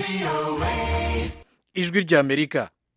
ijwi ry'amerika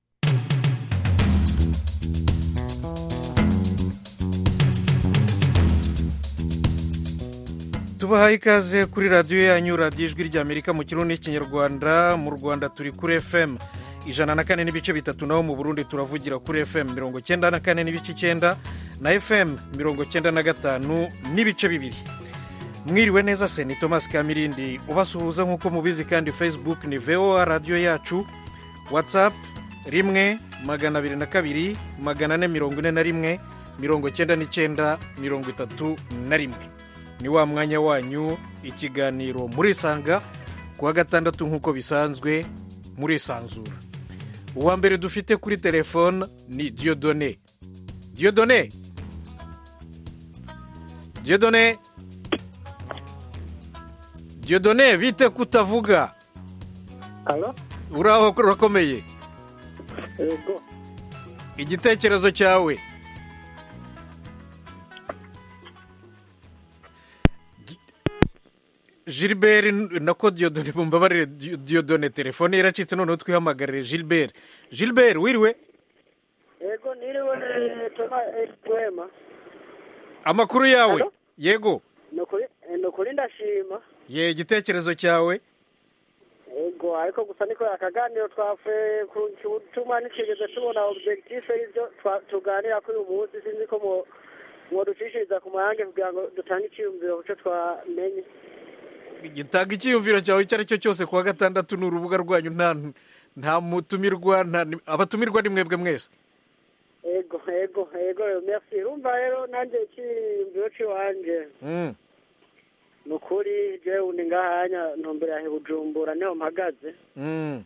tubahaye ikaze kuri radiyo yanyu radiyo ijwi ry'amerika mu kirundi n'ikinyarwanda mu rwanda turi kuri fm ijana na kane n'ibice bitatu naho mu burundi turavugira kuri fm mirongo cyenda na kane n'ibice icyenda na fm mirongo cyenda na gatanu n'ibice bibiri mwiriwe neza se ni thomas kamirindi ubasuhuza nk'uko mubizi kandi facebook ni voa radiyo yacu whatsapp rimwe magana abiri na kabiri magana ane mirongo ine na rimwe mirongo cyenda n'icyenda mirongo itatu na rimwe ni wa mwanya wanyu ikiganiro murisanga ku wa gatandatu nk'uko bisanzwe murisanzura uwa mbere dufite kuri telefone ni diyodone diyodone diyodone diyodone bite kutavuga Halo? uraho urakomeye Yego. igitekerezo cyawe gilbert nako diyodone mumbabarire diyodone telefone yaracitse noneho twihamagarire gilbert gilbert wiriwe Yego niriwe toma twema. amakuru yawe Hello? yego Nukuri nukuri ndashima. ye igitekerezo cyawe Yego ariko gusa niko akaganiro twafe ku cyuma nikigeze tubona objectif y'ibyo twa- tuganira kuri uyu munsi sinzi ko mu mwoducishiriza ku mayange kugira ngo dutange icyiyumviro ku cyo twamenye gitanga icyiyumviro cyawe icyo ari cyo cyose ku wa gatandatu ni urubuga rwanyu nta nta mutumirwa nta abatumirwa ni mwebwe mwese Yego yego yego merci urumva rero nanjye icyiyumviro cy'iwanje Mm, ni ukuri jewe ndi ngahanya ntumbere ya Bujumbura niho mpagaze mm.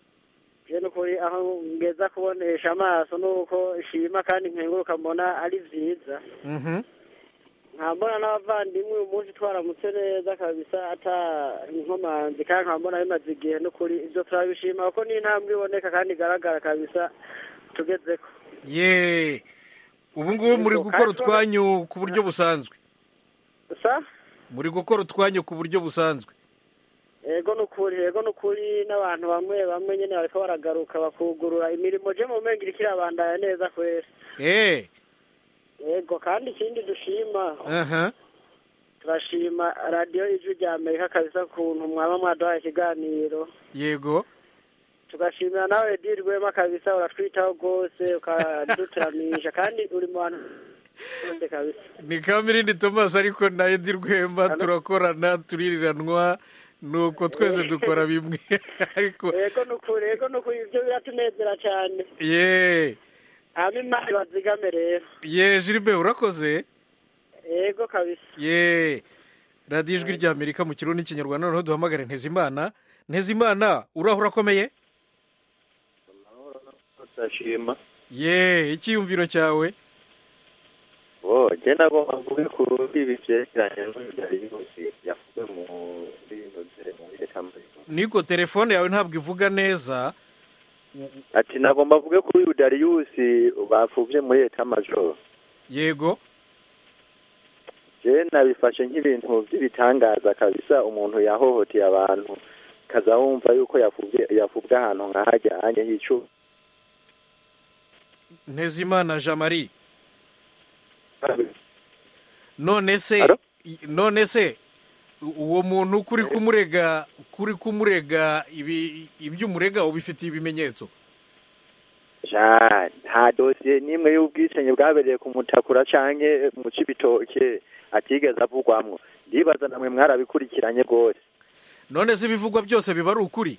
je nukuri aho ngeza kubonesha amaso nuko shima kandi nkenguruka mbona ari vyiza Mhm. nkambona n'abavandimwe uyu munsi twaramutse neza kabisa ata inkomanzi kandi nkambona bimaze igihe nukuri ivyo turabishima kuko ni intambwe iboneka kandi igaragara kabisa tugezeko ye ubu ngubu muri Yego, gukora kandi utwanyu ku buryo busanzwe sa muri gukora utwanyu ku buryo busanzwe ego nukuri ego nukuri n'abantu bamwe bamwe nyene bariko baragaruka bakugurura imirimo je mu menga iriko irabandanya neza kwera eh ego kandi ikindi dushima aha turashima radiyo ijwi rya amerika kabisa ukuntu mwaba mwaduhaye ikiganiro yego tugashimira nawe di rwema kabisa uratwitaho rwose ukaduturamisha kandi uri mu bantu bose kabisa ni kamirindi thomas ariko na edi rwema turakorana tuririranwa nuko twese dukora bimwe ariko ego nukuri ego nukuri ibyo biratunezera cyane ye hama imana ibazigame rero ye gilbert urakoze ego kabisa ye radiyo ijwi rya amerika mu kirundi n'ikinyarwanda noneho duhamagare ntezimana ntezimana uraho urakomeye ndashima ye icyiyumviro cyawe bo je nagomba mvuge ku ibi vyerekeranye n'uvyari yose yavuze mu bino vye mu leta niko telefone yawe ntabwo ivuga neza ati nagomba mvuge kuri uyu Darius bapfuvye muri leta majoro yego je nabifashe nk'ibintu vy'ibitangaza kabisa umuntu yahohoteye abantu kaza wumva yuko yafuvye yafuvwe ahantu nkahajya anye hicu ntezimana jean marie none se Alo? i- none se u- uwo muntu kuri kumurega kuri kumurega ibi ibyo umurega ubifitiye ibimenyetso ja nta dosiye n'imwe y'ubwicanyi bwabereye ku mutakura canke mu cibitoke atigeze avugwamwo ndibaza namwe mwarabikurikiranye rwose none se ibivugwa byose biba ari ukuri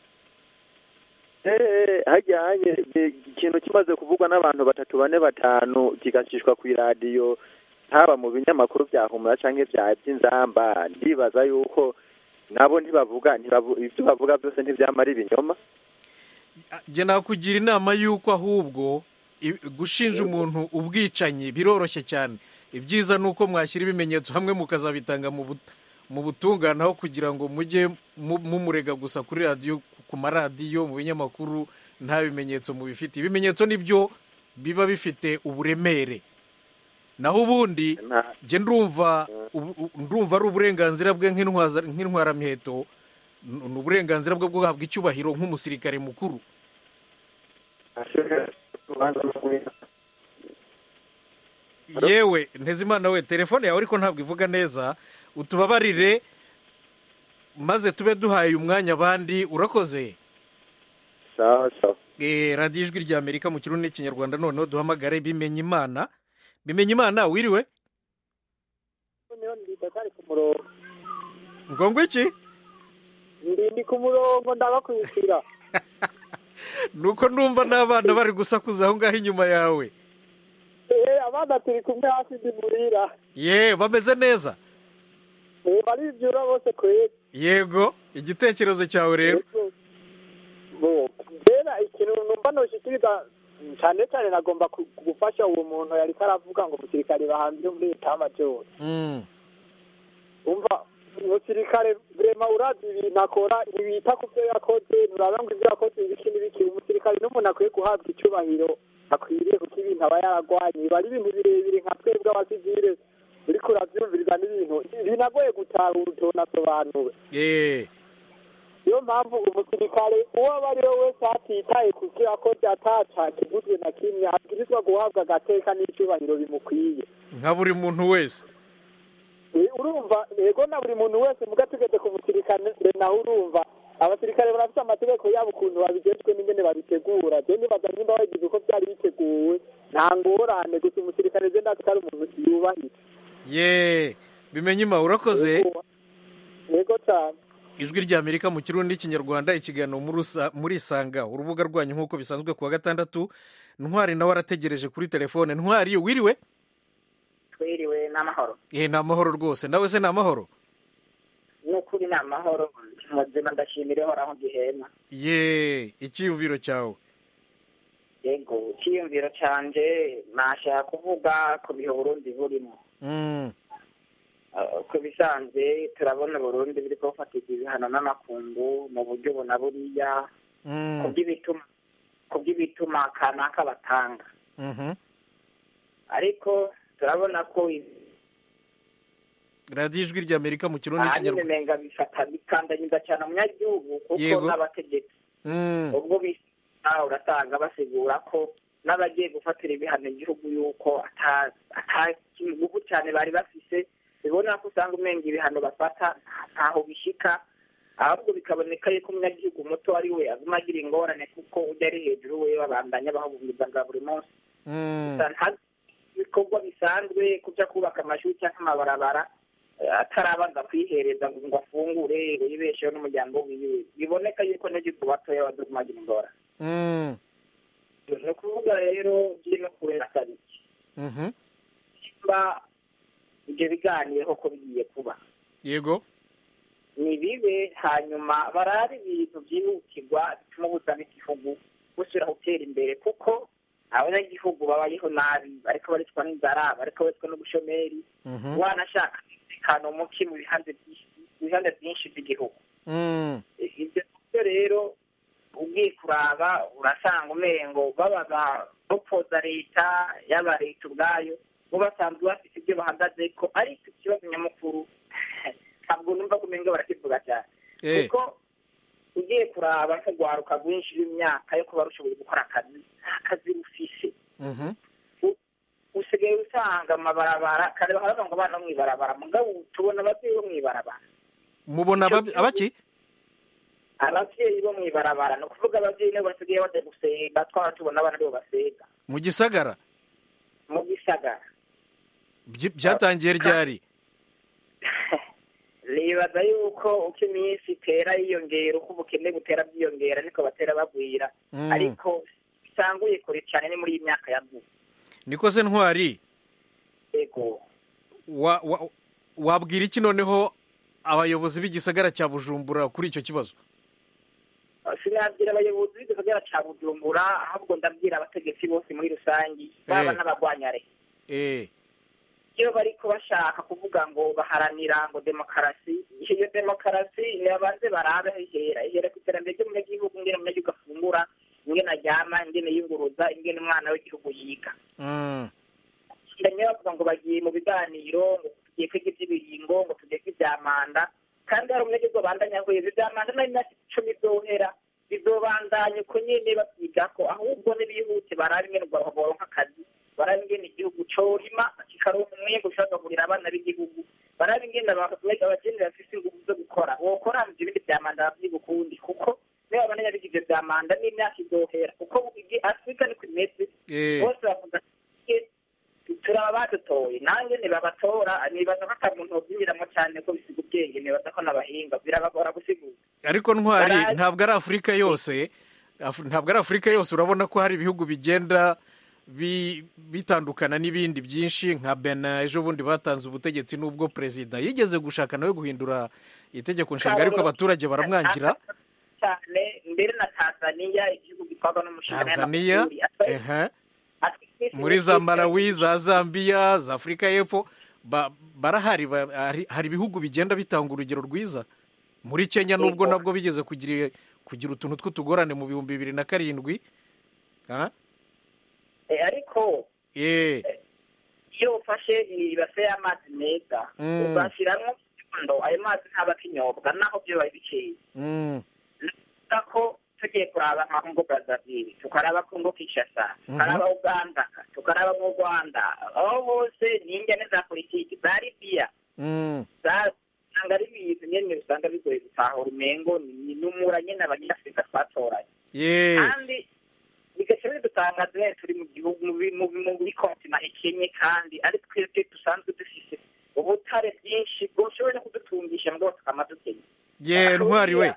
Eh, hajyanye eh, ikintu kimaze kuvugwa n'abantu batatu bane batanu kigacishwa ku iradiyo haba mu binyamakuru bya humura canke vya by'inzamba ndibaza yuko nabo ntibavuga ntibavu- ivyo bavuga byose ntivyamara ibinyoma jye nakugira inama y'uko ahubwo i- gushinja umuntu ubwicanyi biroroshye cyane ibyiza ni uko mwashyira ibimenyetso hamwe mukazabitanga mu but- mu butungane aho kugira ngo mujye mu- mumurega gusa kuri radiyo ku maradiyo mu binyamakuru nta bimenyetso mubifite ibimenyetso nibyo biba bifite uburemere naho ubundi Nta- jye ndumva ubu- ndumva ari uburenganzira bwe nk'intwaza- nk'intwaramiheto N- ni uburenganzira bwo guhabwa icyubahiro nk'umusirikare mukuru yewe ntezimana we telefone yawe ariko ntabwo ivuga neza utubabarire maze tube duhaye umwanya abandi urakoze sawa sawa Eh, radiyo ijwi rya amerika mu kirundi n'ikinyarwanda noneho duhamagare bimenye imana bimenye imana wiriwe niyo ndita kari ku murongo ngo ngo iki ndi ndi ku murongo ndabakurikira nuko numva n'abana bari gusakuza aho ngaho inyuma yawe eh abana turi kumwe hasi ndi murira ye bameze neza eh baribyura bose kwezi yego igitekerezo cyawe rero bo rero ikintu numva noshikiriza cyane cyane nagomba ku- gufasha uwo muntu yari karavuga ngo umusirikare bahanze muri leta y'amajoro Mm, umva umusirikare vrema urazi ibintu akora ntibita ku byo yakoze nturaba ngo ibyo yakoze ibiki n'ibiki umusirikare n'umuntu akwiye guhabwa icyubahiro akwiriye kuko ibintu aba yaragwanye biba ari ibintu birebire nka twebwe abasivile uriko uravyumviriza n'ibintu binagoye gutahura utonasobanuwe eh, niyo mpamvu umusirikare uwo aba ari we wese atitaye ku byo yakoze ataca kivuzwe na kimwe abwirizwa guhabwa agateka n'icyubahiro bimukwiye nka buri muntu wese Eh, urumva yego na buri muntu wese muga tugeze ku musirikare nawe urumva abasirikare barafite amategeko yabo ukuntu babigejwe n'ingene babitegura je nibaza nimba bagize uko byari biteguwe nta ngorane gusa umusirikare je ndazi ko ari umuntu yubahitse ye bimenye ima urakoze Yego. yego cyane ijwi rya amerika mu kirundi n'ikinyarwanda ikiganiro muri Usa- muri isanga urubuga rwanyu nk'uko bisanzwe ku wa gatandatu ntwari nawe arategereje kuri telefone ntwari wiriwe twiriwe n'amahoro eh ni amahoro rwose nawe se ni amahoro n'ukuri ni amahoro muzima ndashimira ihoraho gihema ye icyiyumviro cyawe yego icyiyumviro canje nashaka kuvuga ku bihe burundi burimo Mm, Uh, ku bisanzwe turabona burundi biriko bufatirwa ibihano n'amakungu mu buryo buna buriya mm, ku by'ibituma ku by'ibituma kanaka batanga mhm. ariko turabona ko radiyo ijwi rya amerika mu kirundi ahanini n'ikinyarwanda menga bifata bikandagiza cyane umunyagihugu kuko Yego. n'abategetsi Mm, ubwo bisa urasanga basigura ko n'abagiye gufatira ibihano igihugu yuko ata ata kingugu cyane bari bafise bibona ko usanga umenga ibihano bafata ntaho bishika ahubwo bikaboneka yuko umunyagihugu muto ari we aguma agira ingorane kuko ujya ari hejuru we babandanya bahubungiza bwa buri munsi mm, gusa nta bikorwa bisanzwe kuja kubaka amashuri cyangwa amabarabara eh, atarabanza kwihereza ngo ngo afungure ngo yibesheho n'umuryango wiwe biboneka yuko n'igihugu batoya badumagira ingorane mm, ni ukuvuga rero biri no kubera kabiki mhm. nimba ibyo biganiyeho ko bigiye kuba yego ni bibe hanyuma barabe ibintu byihutirwa bituma ubuzima igihugu busubira gutera imbere kuko abanyagihugu babayeho nabi bariko baricwa n'inzara bariko baricwa n'ubushomeri Mhm. wanashaka umutekano muke mu bihande byinshi mu bihande byinshi by'igihugu Mm, ibyo byo rero ugiye kuraba urasanga umengo babaga bopfoza leta yaba leta ubwayo bo basanzwe bafite ibyo bahagaze ko ariko ikibazo nyamukuru ntabwo numva ko umengo barakivuga cyane eh, kuko ugiye kuraba nk'urwaruka rwinshi rw'imyaka yo kuba rushoboye gukora akazi nta kazi rufise mhm. usigaye usanga amabarabara kare baravuga ngo abana bo mw'ibarabara mugabo tubona ababyeyi bo mw'ibarabara mubona abab- abaki ababyeyi bo mw'ibarabara ni ukuvuga ababyeyi nibo basigaye bajya gusenga twaba tubona abana aribo basenga mu gisagara mu gisagara Byi- byatangiye ryari nibaza yuko uko iminsi itera yiyongera uko ubukene butera bwiyongera niko batera bagwira Mm. ariko bisanguye kure cyane ni muri iyi myaka ya vuba niko se ntwari yego wa- wa- wabwira iki noneho abayobozi b'igisagara cya bujumbura kuri icyo kibazo sinabwira abayobozi b'igisagara cya bujumbura ahubwo ndabwira abategetsi bose muri rusange baba Eh. n'abagwanya leta eh, iyo bariko bashaka kuvuga ngo baharanira ngo demokarasi iyo demokarasi nibabanze barabe aho ihera ihera ku iterambere ry'umunyagihugu ingene umunyagihugu afungura ingene aryama ingene yiyunguruza ingene umwana w'igihugu yiga mm, ndanye bavuga ngo bagiye mu biganiro ngo tugiye kwiga iby'ibiringo ngo tugiye kw'ibya manda kandi hari umunyagihugu bandanya hweza ivyamanda n'imyaka icumi izohera bizobandanya uko nyene bavyigako ahubwo n'ibihute barabe ingene boronka akazi barabe ingene igihugu corima kikaronka umwimbu ushobora abana b'igihugu barabe ingene abageni bafise ingufu zo gukora wokora ivyo bindi vya manda bavyigukundi kuko niba abanenya bigize vya manda n'imyaka izohera kuko afurika niko imeze bose bavuga turaba badutoye nanjye ntibabatora nibaza ko ata muntu wobyinjiramo cyane ko bisiga ubwenge nibaza ko n'abahinga birabagora gusigura ariko ntwari ntabwo ari afurika yose ntabwo ari afurika yose urabona ko hari ibihugu bigenda bitandukana n'ibindi byinshi nka bena ejo bundi batanze ubutegetsi n'ubwo perezida yigeze gushaka nawe guhindura itegeko nshinga ariko abaturage baramwangira cyane mbere na tanzaniya igihugu gitwarwa n'umushinga tanzaniya muri za malawi za zambia za afurika y'epfo barahari hari ibihugu bigenda bitanga urugero rwiza muri kenya nubwo nabwo bigeze kugira kugira utuntu tw'utugorane mu bihumbi bibiri na karindwi ariko iyo ufashe ibase y'amazi meza uzashyiramo ndo ayo mazi ntaba akinyobwa naho byo biba bikeye ko tugiye kuraba nka kongo brazaville tukaraba kongo kinshasa tukaraba uganda tukaraba mu rwanda aho hose ni ingene za politiki za libiya usanga ari ibintu nyene usanga bigoye gutahura umengo ni n'umura nyene abanyafurika twatoranye kandi bigaca bidutangaza nyene turi mu gihugu muri kontina ikenye kandi ari twebwe dusanzwe dufise ubutare bwinshi bwoshoboye no kudutungisha ngo tukama dukenye ye ntwari we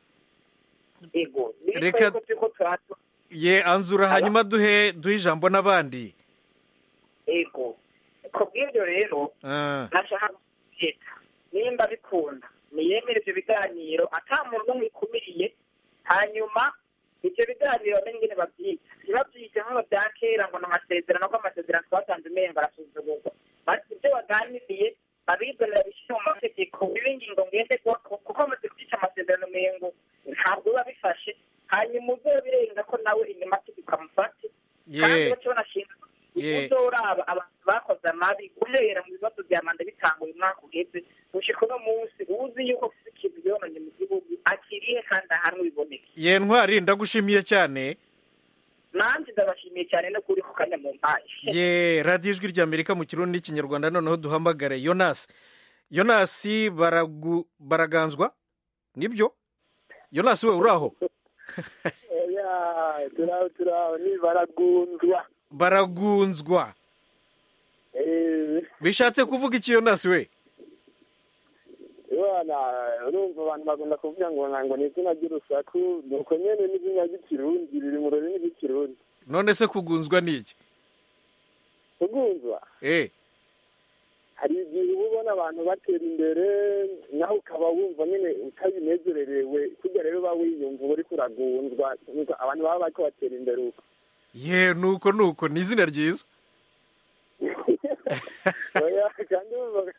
reka ye anzura hanyuma duhe duhe ijambo n'abandi ego ku bw'ibyo rero nashaka leta nimba bikunda niyemere ibyo biganiro ata muntu n'umwe ikumiriye hanyuma ibyo biganiro n'ingene babyita ntibabyite nk'aho bya kera ngo ni amasezerano ko amasezerano twatanze umengo arasuzugurwa ibyo baganiriye abizanira bishyira mu mategeko bibe ingingo ngenderwako kuko bamaze kwica amasezerano umengo ntabwo biba bifashe hanyuma uzobirenga ko nawe inyuma tukamufate kandi baca banashinga uzoraba abantu bakoze amabi guhera mu bibazo bya manda bitanga uyu mwaka uheze gushika uno munsi uzi yuko ufite ikintu yonanye mu gihugu akirihe kandi ahanwe biboneke ye ntwari ndagushimiye cyane nanjye ndabashimiye cyane no kuri ku kanya mu mpaye ye radiyo ijwi ry'amerika mu kirundi n'ikinyarwanda noneho duhamagare yonasi yonasi baraganzwa nibyo yonasi we uri aho turaho turaho ni baragunzwa baragunzwa bishatse kuvuga iki yonasi we urumva abantu bagomba kuvuga ngo ntabwo ni izina ry'urusaku ni uko nyine n'izina ry'ikirundi riri mu rurimi rw'ikirundi none se kugunzwa ni iki kugunzwa eh hari igihe uba ubona abantu batera imbere nawe ukaba wumva nyine utabinezererewe kujya rero uba wiyumva uba uri kuragunzwa abantu baba bari batera imbere uko ye nuko nuko ni izina ryiza kandi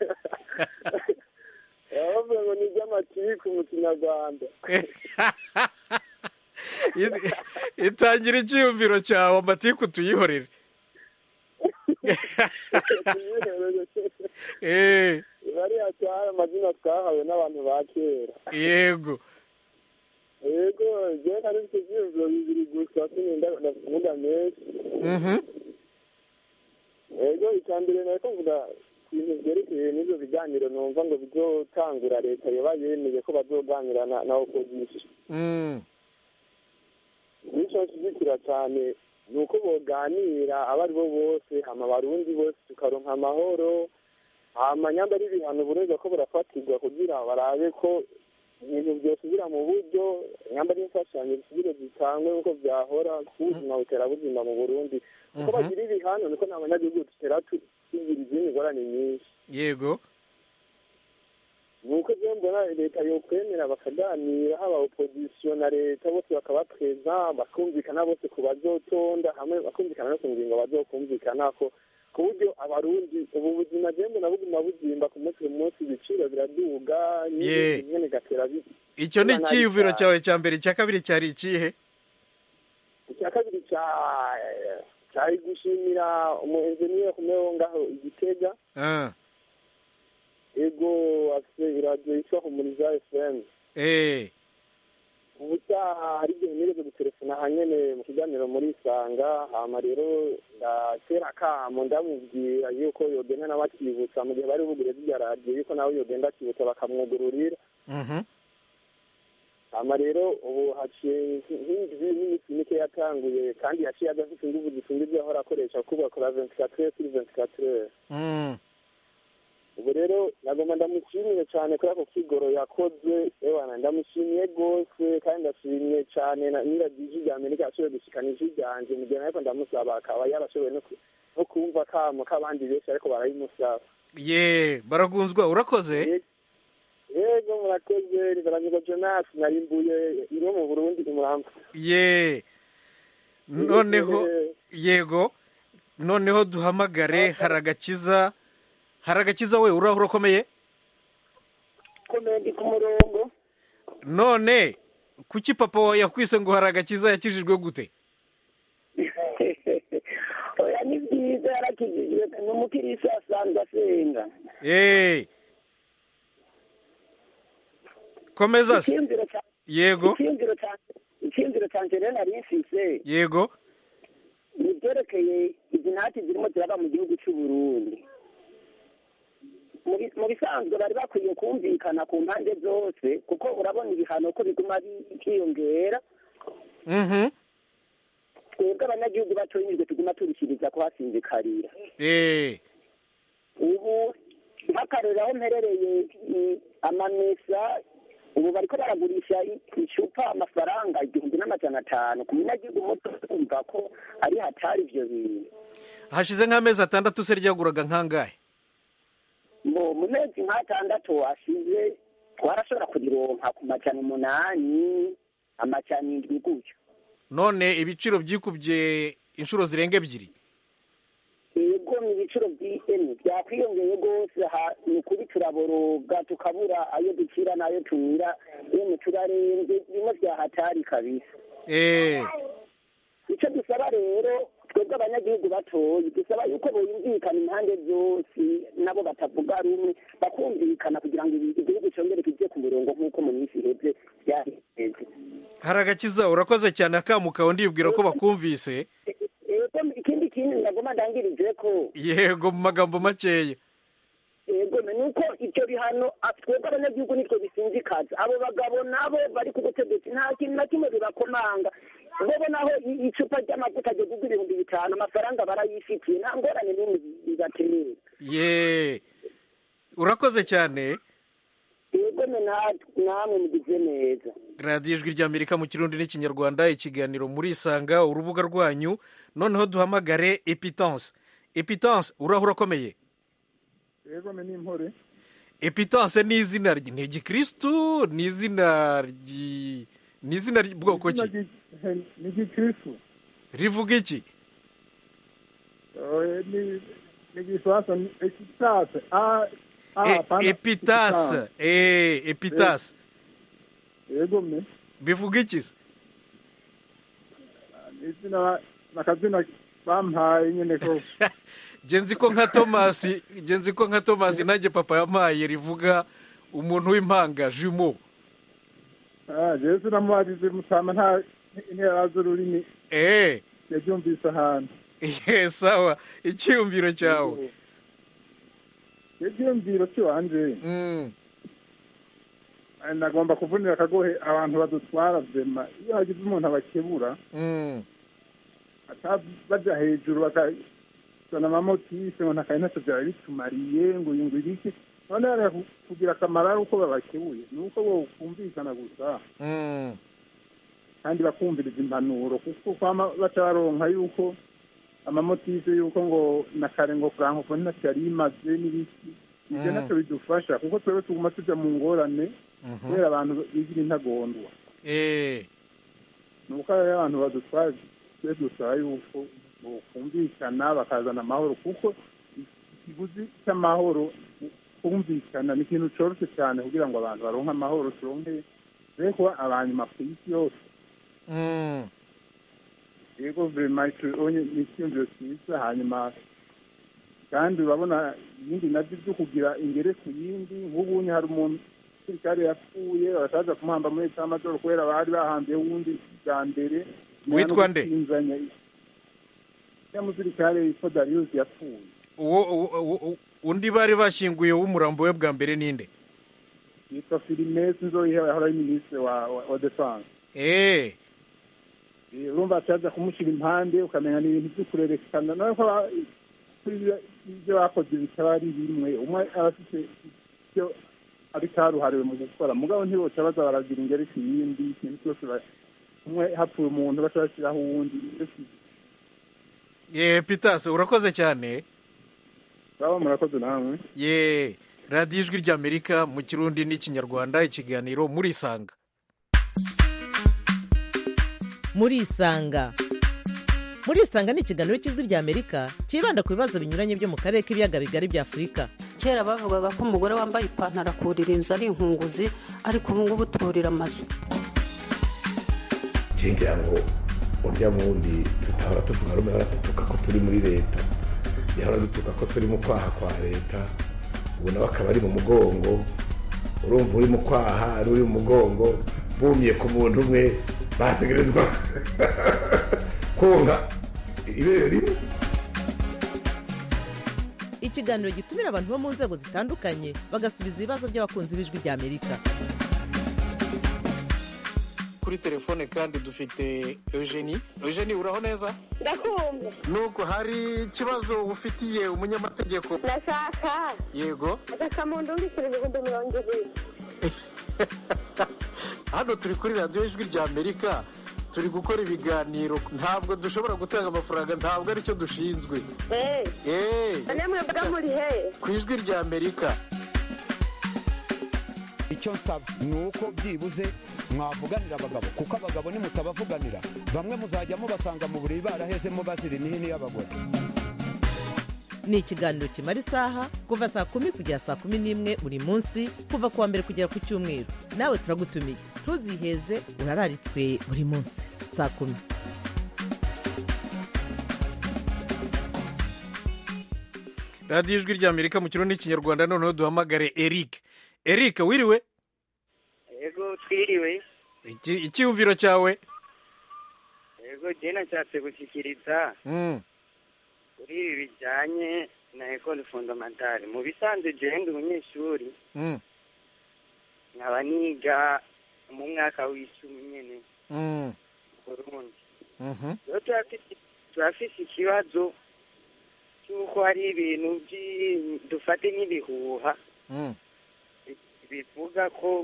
bavuga ngo ni iby'amatiku mu kinyarwanda itangira icyiyumviro cyawe amatiku tuyihorere bariya cyari amazina twahawe n'abantu ba kera yego yego njyewe nari mfite ibyiyumviro bibiri gusa sininda kuvuga menshi yego icya mbere nari kuvuga ku bintu byerekeye n'ibyo biganiro numva ngo bizotangura leta yoba yemeye ko bazoganira na opozisiyo nicyo nshyigikira cyane ni uko boganira abo ari bo bose hama abarundi bose tukaronka amahoro hama nyamba ari ibihano bureza ko burafatirwa kugira barabe ko ibintu byosubira mu buryo nyamba ari imfashanyo bisubire zitangwe nk'uko byahora ku buzima buterabuzima mu burundi uko bagira ibihano niko n'abanyagihugu tutera tugira izindi ngorane nyinshi yego nuko rero mbona leta yokwemera bakaganira haba opozisiyo na leta bose bakaba perezida bakumvikana bose ku bazotonda hamwe bakumvikana no ku ngingo bazokumvikana ko ku buryo abarundi ubu buzima rero mbona buguma buzimba ku munsi ku munsi ibiciro biraduga n'ibintu nyine gatera icyo ni icyiyumviro cyawe cya mbere icya kabiri cyari ikihe icya kabiri cyari gushimira umu enjeniyeri kumeho ngaho igitega ego afite iradiyo yitwa humuriza fm eh ubutaha hari igihe nigeze gutelefona hanyene mu kiganiro muri isanga hama rero ndatera akamo ndamubwira yuko yogenda nawe akibutsa mu gihe bari bugure zirya radiyo yuko nawe yogenda akibutsa bakamwugururira mhm hama rero ubu haciye nk'indwi n'iminsi mike yatanguye kandi yaciye adafite inguvu zisumba ibyo ahora akoresha kuko akora ventilateur kuri ventilateur mm ubu rero nagomba ndamushimiye cyane kuri ako kigoro yakoze ewana ndamushimiye rwose kandi ndashimiye cyane na nyiragije rya amerika yashoboye gushikana ijwi ryanjye mu gihe ariko ndamusaba akaba yarashoboye no ku- no kumva kamo k'abandi benshi ariko barabimusaba ye baragunzwa urakoze yego murakoze rigaragaza jonas narimbuye ino mu burundi imuramba ye noneho yego noneho duhamagare haragakiza haragakiza we uraho urakomeye komeye ndi ku murongo none kuki papa wawe yakwise ngo haragakiza yakijijwe gute oya ni byiza yarakijijwe ni umukirisi asanzwe asenga eh komeza se icyiyumviro cya- yego icyiyumviro cya- icyiyumviro cyanjye rero nari mfise yego ni ibyerekeye izi ntati zirimo ziraba mu gihugu cy'u Burundi Mu bi- mu bisanzwe bari bakwiye kumvikana ku mpande zose kuko urabona ibihano ko biguma byiyongera mhm twebwe abanyagihugu batoyinyijwe tuguma turushyiriza kuhasinzikarira eh ubu nk'akarero aho mperereye i- amamesa ubu bariko baragurisha i- icupa amafaranga igihumbi n'amajana atanu ku munyagihugu muto kumva ko ari hatari ivyo bintu hashize nk'amezi atandatu se ryaguraga nkangahe mu mu mezi nk'atandatu ashize twarashobora kurironka ku majana umunani amajana indwi gutyo none ibiciro byikubye inshuro zirenga ebyiri yego mu biciro by'ihene byakwiyongeye rwose aha ni ukuri turaboroga tukabura ayo dukira n'ayo tumira yemwe turarenze bimwe byahatari kabisa eh icyo dusaba rero twebwe abanyagihugu batoye dusaba yuko boyumvikana impande zose nabo batavuga rumwe bakumvikana kugira ngo ibi- igihugu cyongere kijye ku murongo nk'uko mu minsi iheze byari bimeze haragakiza urakoze cyane akamukawe ndibwira ko bakumvise yego ikindi kintu ndagoma ndangirije ko yego mu magambo makeya yego ni uko ibyo bihano ah, twebwe abanyagihugu nitwe bisinzikaza abo bagabo nabo bari ku butegetsi nta kintu na kimwe bibakomanga bobo naho i- icupa ry'amavuta ryo kugura ibihumbi bitanu amafaranga barayifitiye nta ngorane n'imwe bibatera ye urakoze cyane yego ni natwe namwe mugize neza radiyo ijwi ry'amerika mu kirundi n'ikinyarwanda ikiganiro muri isanga urubuga rwanyu noneho duhamagare epitanse epitanse uraho urakomeye yego me n'impore epitanse ni izina ry- ni igikirisitu ni izina ry- ni izina bwoko Izina ki ry'i- ni igikristu rivuga iki Eh, ni ni igifaransa ni epitase a a E- hapana, epitase eh epitase yego me bivuga iki se ni izina ba- ni akazina bampaye nyine ko nge nzi ko nka tomasi nge nzi ko nka tomasi nanjye papa yampaye rivuga umuntu w'impanga jumo Ah, jewe sinamubajije mutama nta intera z'ururimi eh yabyumvise ahantu ye sawa icyiyumviro cyawe ibyiyumviro cy'iwanje Mm, eh, nagomba kuvunira akagohe abantu badutwara vema iyo hagize umuntu abakebura mm, ata- baja hejuru bakazana amamotisi ngo ntakaye ntacyo byaba bitumariye ngo yungura iki none bariya ku- kugira akamaro ari uko babakebuye ni uko bo kumvikana gusa mm, kandi bakumviriza impanuro kuko kwama baca baronka yuko amamotisi yuko ngo na kare ngo frankofo ntacyo yari imaze n'ibiki ibyo Mm. ntacyo bidufasha kuko twebwe tuguma tuja mu ngorane mhm. kubera abantu bigira intagondwa eh ni uko rero abantu badutwara twe dusaba yuko kumvikana bakazana amahoro kuko ikiguzi cy'amahoro kumvikana ni ikintu cyoroshye cyane kugira ngo abantu baronke amahoro turonke be kuba abanyuma ku isi yose kandi urabona ibindi nabyo byo kugira ingere ku yindi nk'ubunye hari umuntu umusirikare yapfuye barashaje kumuhamba muri leta y'amajoro kubera bari bahambiye wundi bwa mbere Witwa nde? ya musirikare yitwa Darius yapfuye uwo uwo- uwo- undi bari bashyinguye w'umurambo we bwa mbere ninde yitwa Filimesi Nzoyihewe yahora ari minisitiri wa wa, wa defense eee Eh, urumva ataza kumushyira impande ukamenya ni ibintu byo kurerekana nawe ko aba- kuri ibyo- ibyo bakoze bitaba ari bimwe umwe aba afite ibyo ari karuhariwe mu gukora mugabo ntiboca baza baragira ingeri ku yindi ikintu cyose ba- umwe hapfuye umuntu baca bashyiraho uwundi ye pitasi urakoze cyane baba murakoze namwe ye radiyo ijwi ry'amerika mu kirundi n'ikinyarwanda ikiganiro murisanga murisanga murisanga ni ikiganiro cy'ijwi ry'amerika cyibanda ku bibazo binyuranye byo mu karere k'ibiyaga bigari bya afurika kera bavugaga ko umugore wambaye ipantaro akurira inzu ari inkunguzi ariko ubu ngubu turira amazu ngira ngo urya wundi tutahora tuvuga rumwe ahora dutuka ko turi muri leta yahora dutuka ko turi mu kwaha kwa leta ubu nawe akaba ari mu mugongo urumva uri mu kwaha ari uri mu mugongo bumye ku muntu umwe bategerezwa konka ibere rimwe ikiganiro gitumira abantu bo mu nzego zitandukanye bagasubiza ibibazo by'abakunzi b'ijwi ry'amerika kuri telefone kandi dufite eugenie eugenie uraho neza ndakumva nuko hari ikibazo ufitiye umunyamategeko ndashaka yego agakamuntu mbikira ibihumbi mirongo ibiri hano turi kuri radiyo ijwi ry'amerika turi gukora ibiganiro ntabwo dushobora gutanga amafaranga ntabwo aricyo dushinzwe eee eee namwe mbaga muri he ku ijwi ry'amerika icyo nsaba ni uko byibuze mwavuganira abagabo kuko abagabo nimutabavuganira bamwe muzajya mubasanga mu buriri barahezemo bazira imihini y'abagore ni ikiganiro kimara isaha kuva saa kumi kugera saa kumi n'imwe buri munsi kuva ku wa mbere kugera ku cyumweru nawe turagutumiye ntuziheze urararitswe buri munsi saa kumi radiyo ijwi ry'amerika mu kirundi n'ikinyarwanda noneho duhamagare eric eric wiriwe yego twiriwe Iki- icyiyumviro cyawe yego jye nashatse gushyikiriza Mm, kuri ibi bijyanye na ekole fondamentale mu bisanzwe jewe ndi umunyeshuri mm, nkaba niga mu mwaka w'icumi nyene mm, burundi mhm, rero turafise- turafise ikibazo cy'uko hari ibintu by'i- dufate nk'ibihuha mm. bivuga ko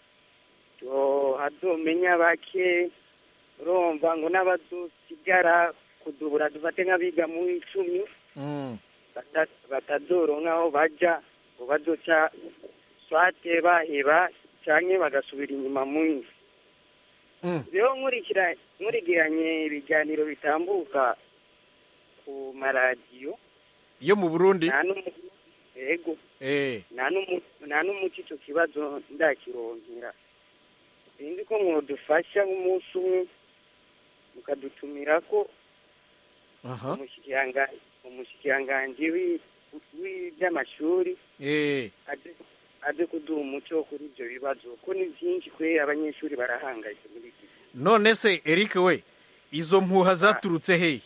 to- hazomenya bake urumva ngo n'abazosigara kudubura dufate nk'abiga mu icumi Mm, bata- batazoronka aho baja ngo bazoca swate baheba canke bagasubira inyuma mw'isi mm. rero nkurikira nkurikiranye ibiganiro bitambuka ku maradiyo yo mu burundi nta n'umu yego Eh, nta n'umu- nta n'umuti ico kibazo ndakironkera sinzi ko mwodufasha nk'umunsi umwe mukadutumirako aha umushikiranga- umushikiranganji wi- w'iby'amashuri Eh, aze aze kuduha umuco kuri ibyo bibazo ko ni byinshi kwe abanyeshuri barahangayitse muri iki gihe. none se eric we izo mpuha zaturutse hehe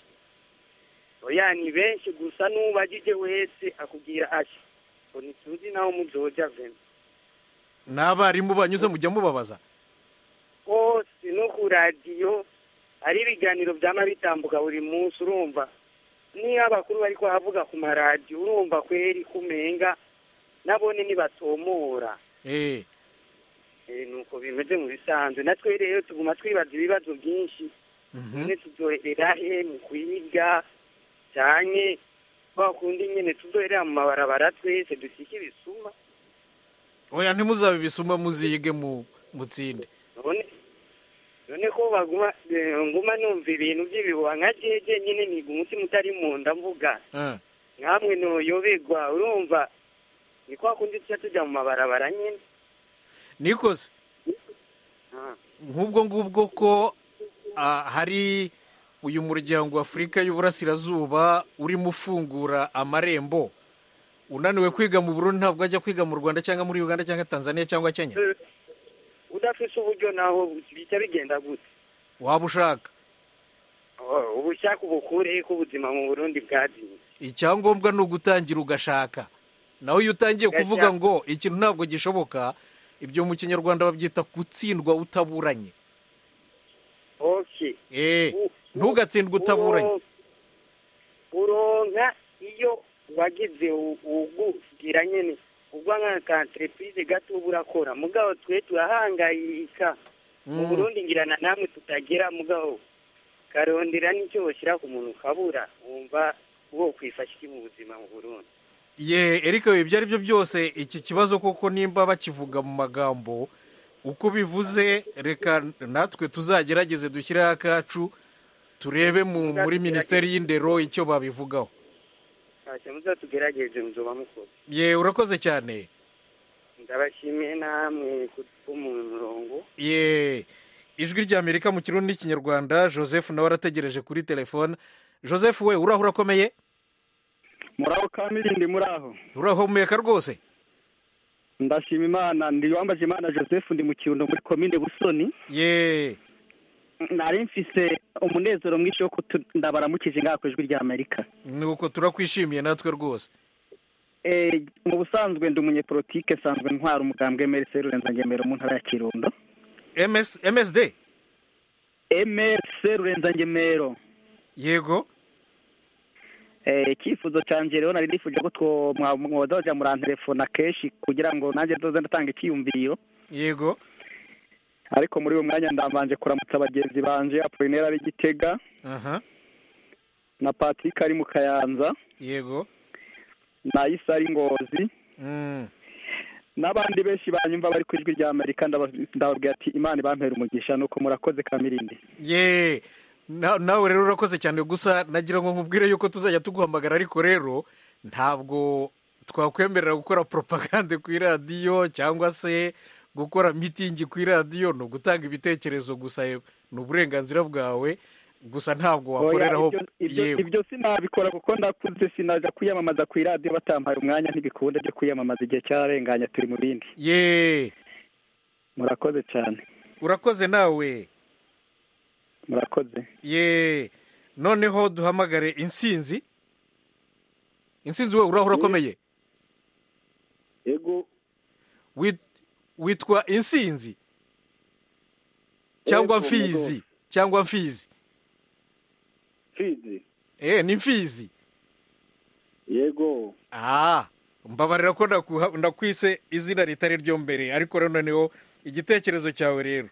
oya ni benshi gusa n'ubagije wese akubwira ati ngo ntituzi naho muzoja vema n'abarimu banyuze mujya mubabaza hose no ku radiyo hari ibiganiro byama bitambuka buri munsi urumva niyo abakuru bari kuhavuga ku maradiyo urumva kweri kumenga nabone nibatomora Eh, Eh, nuko bimeze mu bisanzwe natwe rero tuguma twibaza ibibazo byinshi mhm. nyine tuzoherera he mu kwiga cyane kwa kundi nyine tuzoherera mu mabarabara twese dusike ibisuma oya ntimuzabe ibisuma muzige mu mutsinde none none ko baguma eh, nguma numva ibintu by'ibihuha nka jeje nyine niga umutima utari mu nda mvuga Eh, nkamwe noyoberwa urumva ni kwa kundi tuca tujya mu mabarabara nyine nikoze Ah, nk'ubwo ngubwo ko ah, hari uyu muryango wa afurika y'uburasirazuba urimo ufungura amarembo unaniwe kwiga mu burundi ntabwo ajya kwiga mu rwanda cyangwa muri uganda cyangwa tanzania cyangwa kenya udafise uburyo naho bijya bigenda gute waba ushaka Oh, ubushaka ubukure ko ubuzima mu burundi bwaziye icyangombwa ni ugutangira ugashaka nawe iyo utangiye kuvuga ngo ikintu ntabwo gishoboka ibyo mu kinyarwanda babyita gutsindwa utaburanye okay eh ntugatsindwe utaburanye uronka iyo wagize u- ugugira nyene ubwo nka entreprise gato uba urakora mugabo twe turahangayika mu Mm. burundi ngirana namwe tutagera mugabo karondera n'icyo boshyira ku muntu ukabura wumva wo kwifasha iki mu buzima mu burundi ye erika ibyo ari byo byose iki kibazo koko nimba bakivuga mu magambo uko bivuze reka natwe tuzagerageze dushyireho akacu turebe mu muri minisiteri y'indero icyo babivugaho ntacyo muzatugerageje muzoba mukora ye urakoze cyane ndabashimiye namwe ku mu murongo ye ijwi ry'amerika mu kirundi n'ikinyarwanda joseph nawe arategereje kuri telefone joseph we uraho urakomeye muraho kamirindi muraho urahumeka rwose ndashima imana ndi wambaje imana joseph ndi mu kirundo muri komine busoni ye nari mfise umunezero mwinshi wo kutu- ndabaramukije ngaha ku ijwi rya amerika nuko turakwishimiye natwe rwose Eh, mu busanzwe ndi umunyepolitike nsanzwe ntwara umugambwe mrc rurenzagemero mu ntara ya kirundo MS, msd mrc rurenzagemero yego Eh, icyifuzo cyanjye rero nari nifuje ko two- mwa- mwoza murantelefona kenshi kugira ngo nanjye nzoze ndatanga icyiyumviro yego ariko muri uwo mwanya ndambanje kuramutsa bagenzi banje apolinera ari gitega aha na patrick ari mu kayanza yego na isa ari ngozi Mm. n'abandi benshi banyumva bari ku ijwi rya amerika ndaba- ndababwira ati imana ibampera umugisha nuko murakoze kamirindi ye Na- nawe rero urakoze cyane gusa nagira ngo nkubwire yuko tuzajya tuguhamagara ariko rero ntabwo twakwemerera gukora propagande ku iradiyo cyangwa se gukora mitingi ku iradiyo ni ugutanga ibitekerezo gusa ni uburenganzira bwawe gusa ntabwo Oya, wakoreraho ibyo- ibyo- yego ibyo sinabikora kuko ndakuze sinaja kwiyamamaza ku iradiyo batampaye umwanya ntibikunda byo kwiyamamaza igihe cyararenganye turi mu bindi ye murakoze cyane urakoze nawe murakoze ye noneho duhamagare insinzi insinzi we uraho urakomeye yego Wit- witwa insinzi cyangwa Yego, mfizi cyangwa mfizi fizi eh ni mfizi yego ah mbabarira ko ndakuha- ndakwise izina ritari ryo mbere ariko rero noneho igitekerezo cyawe rero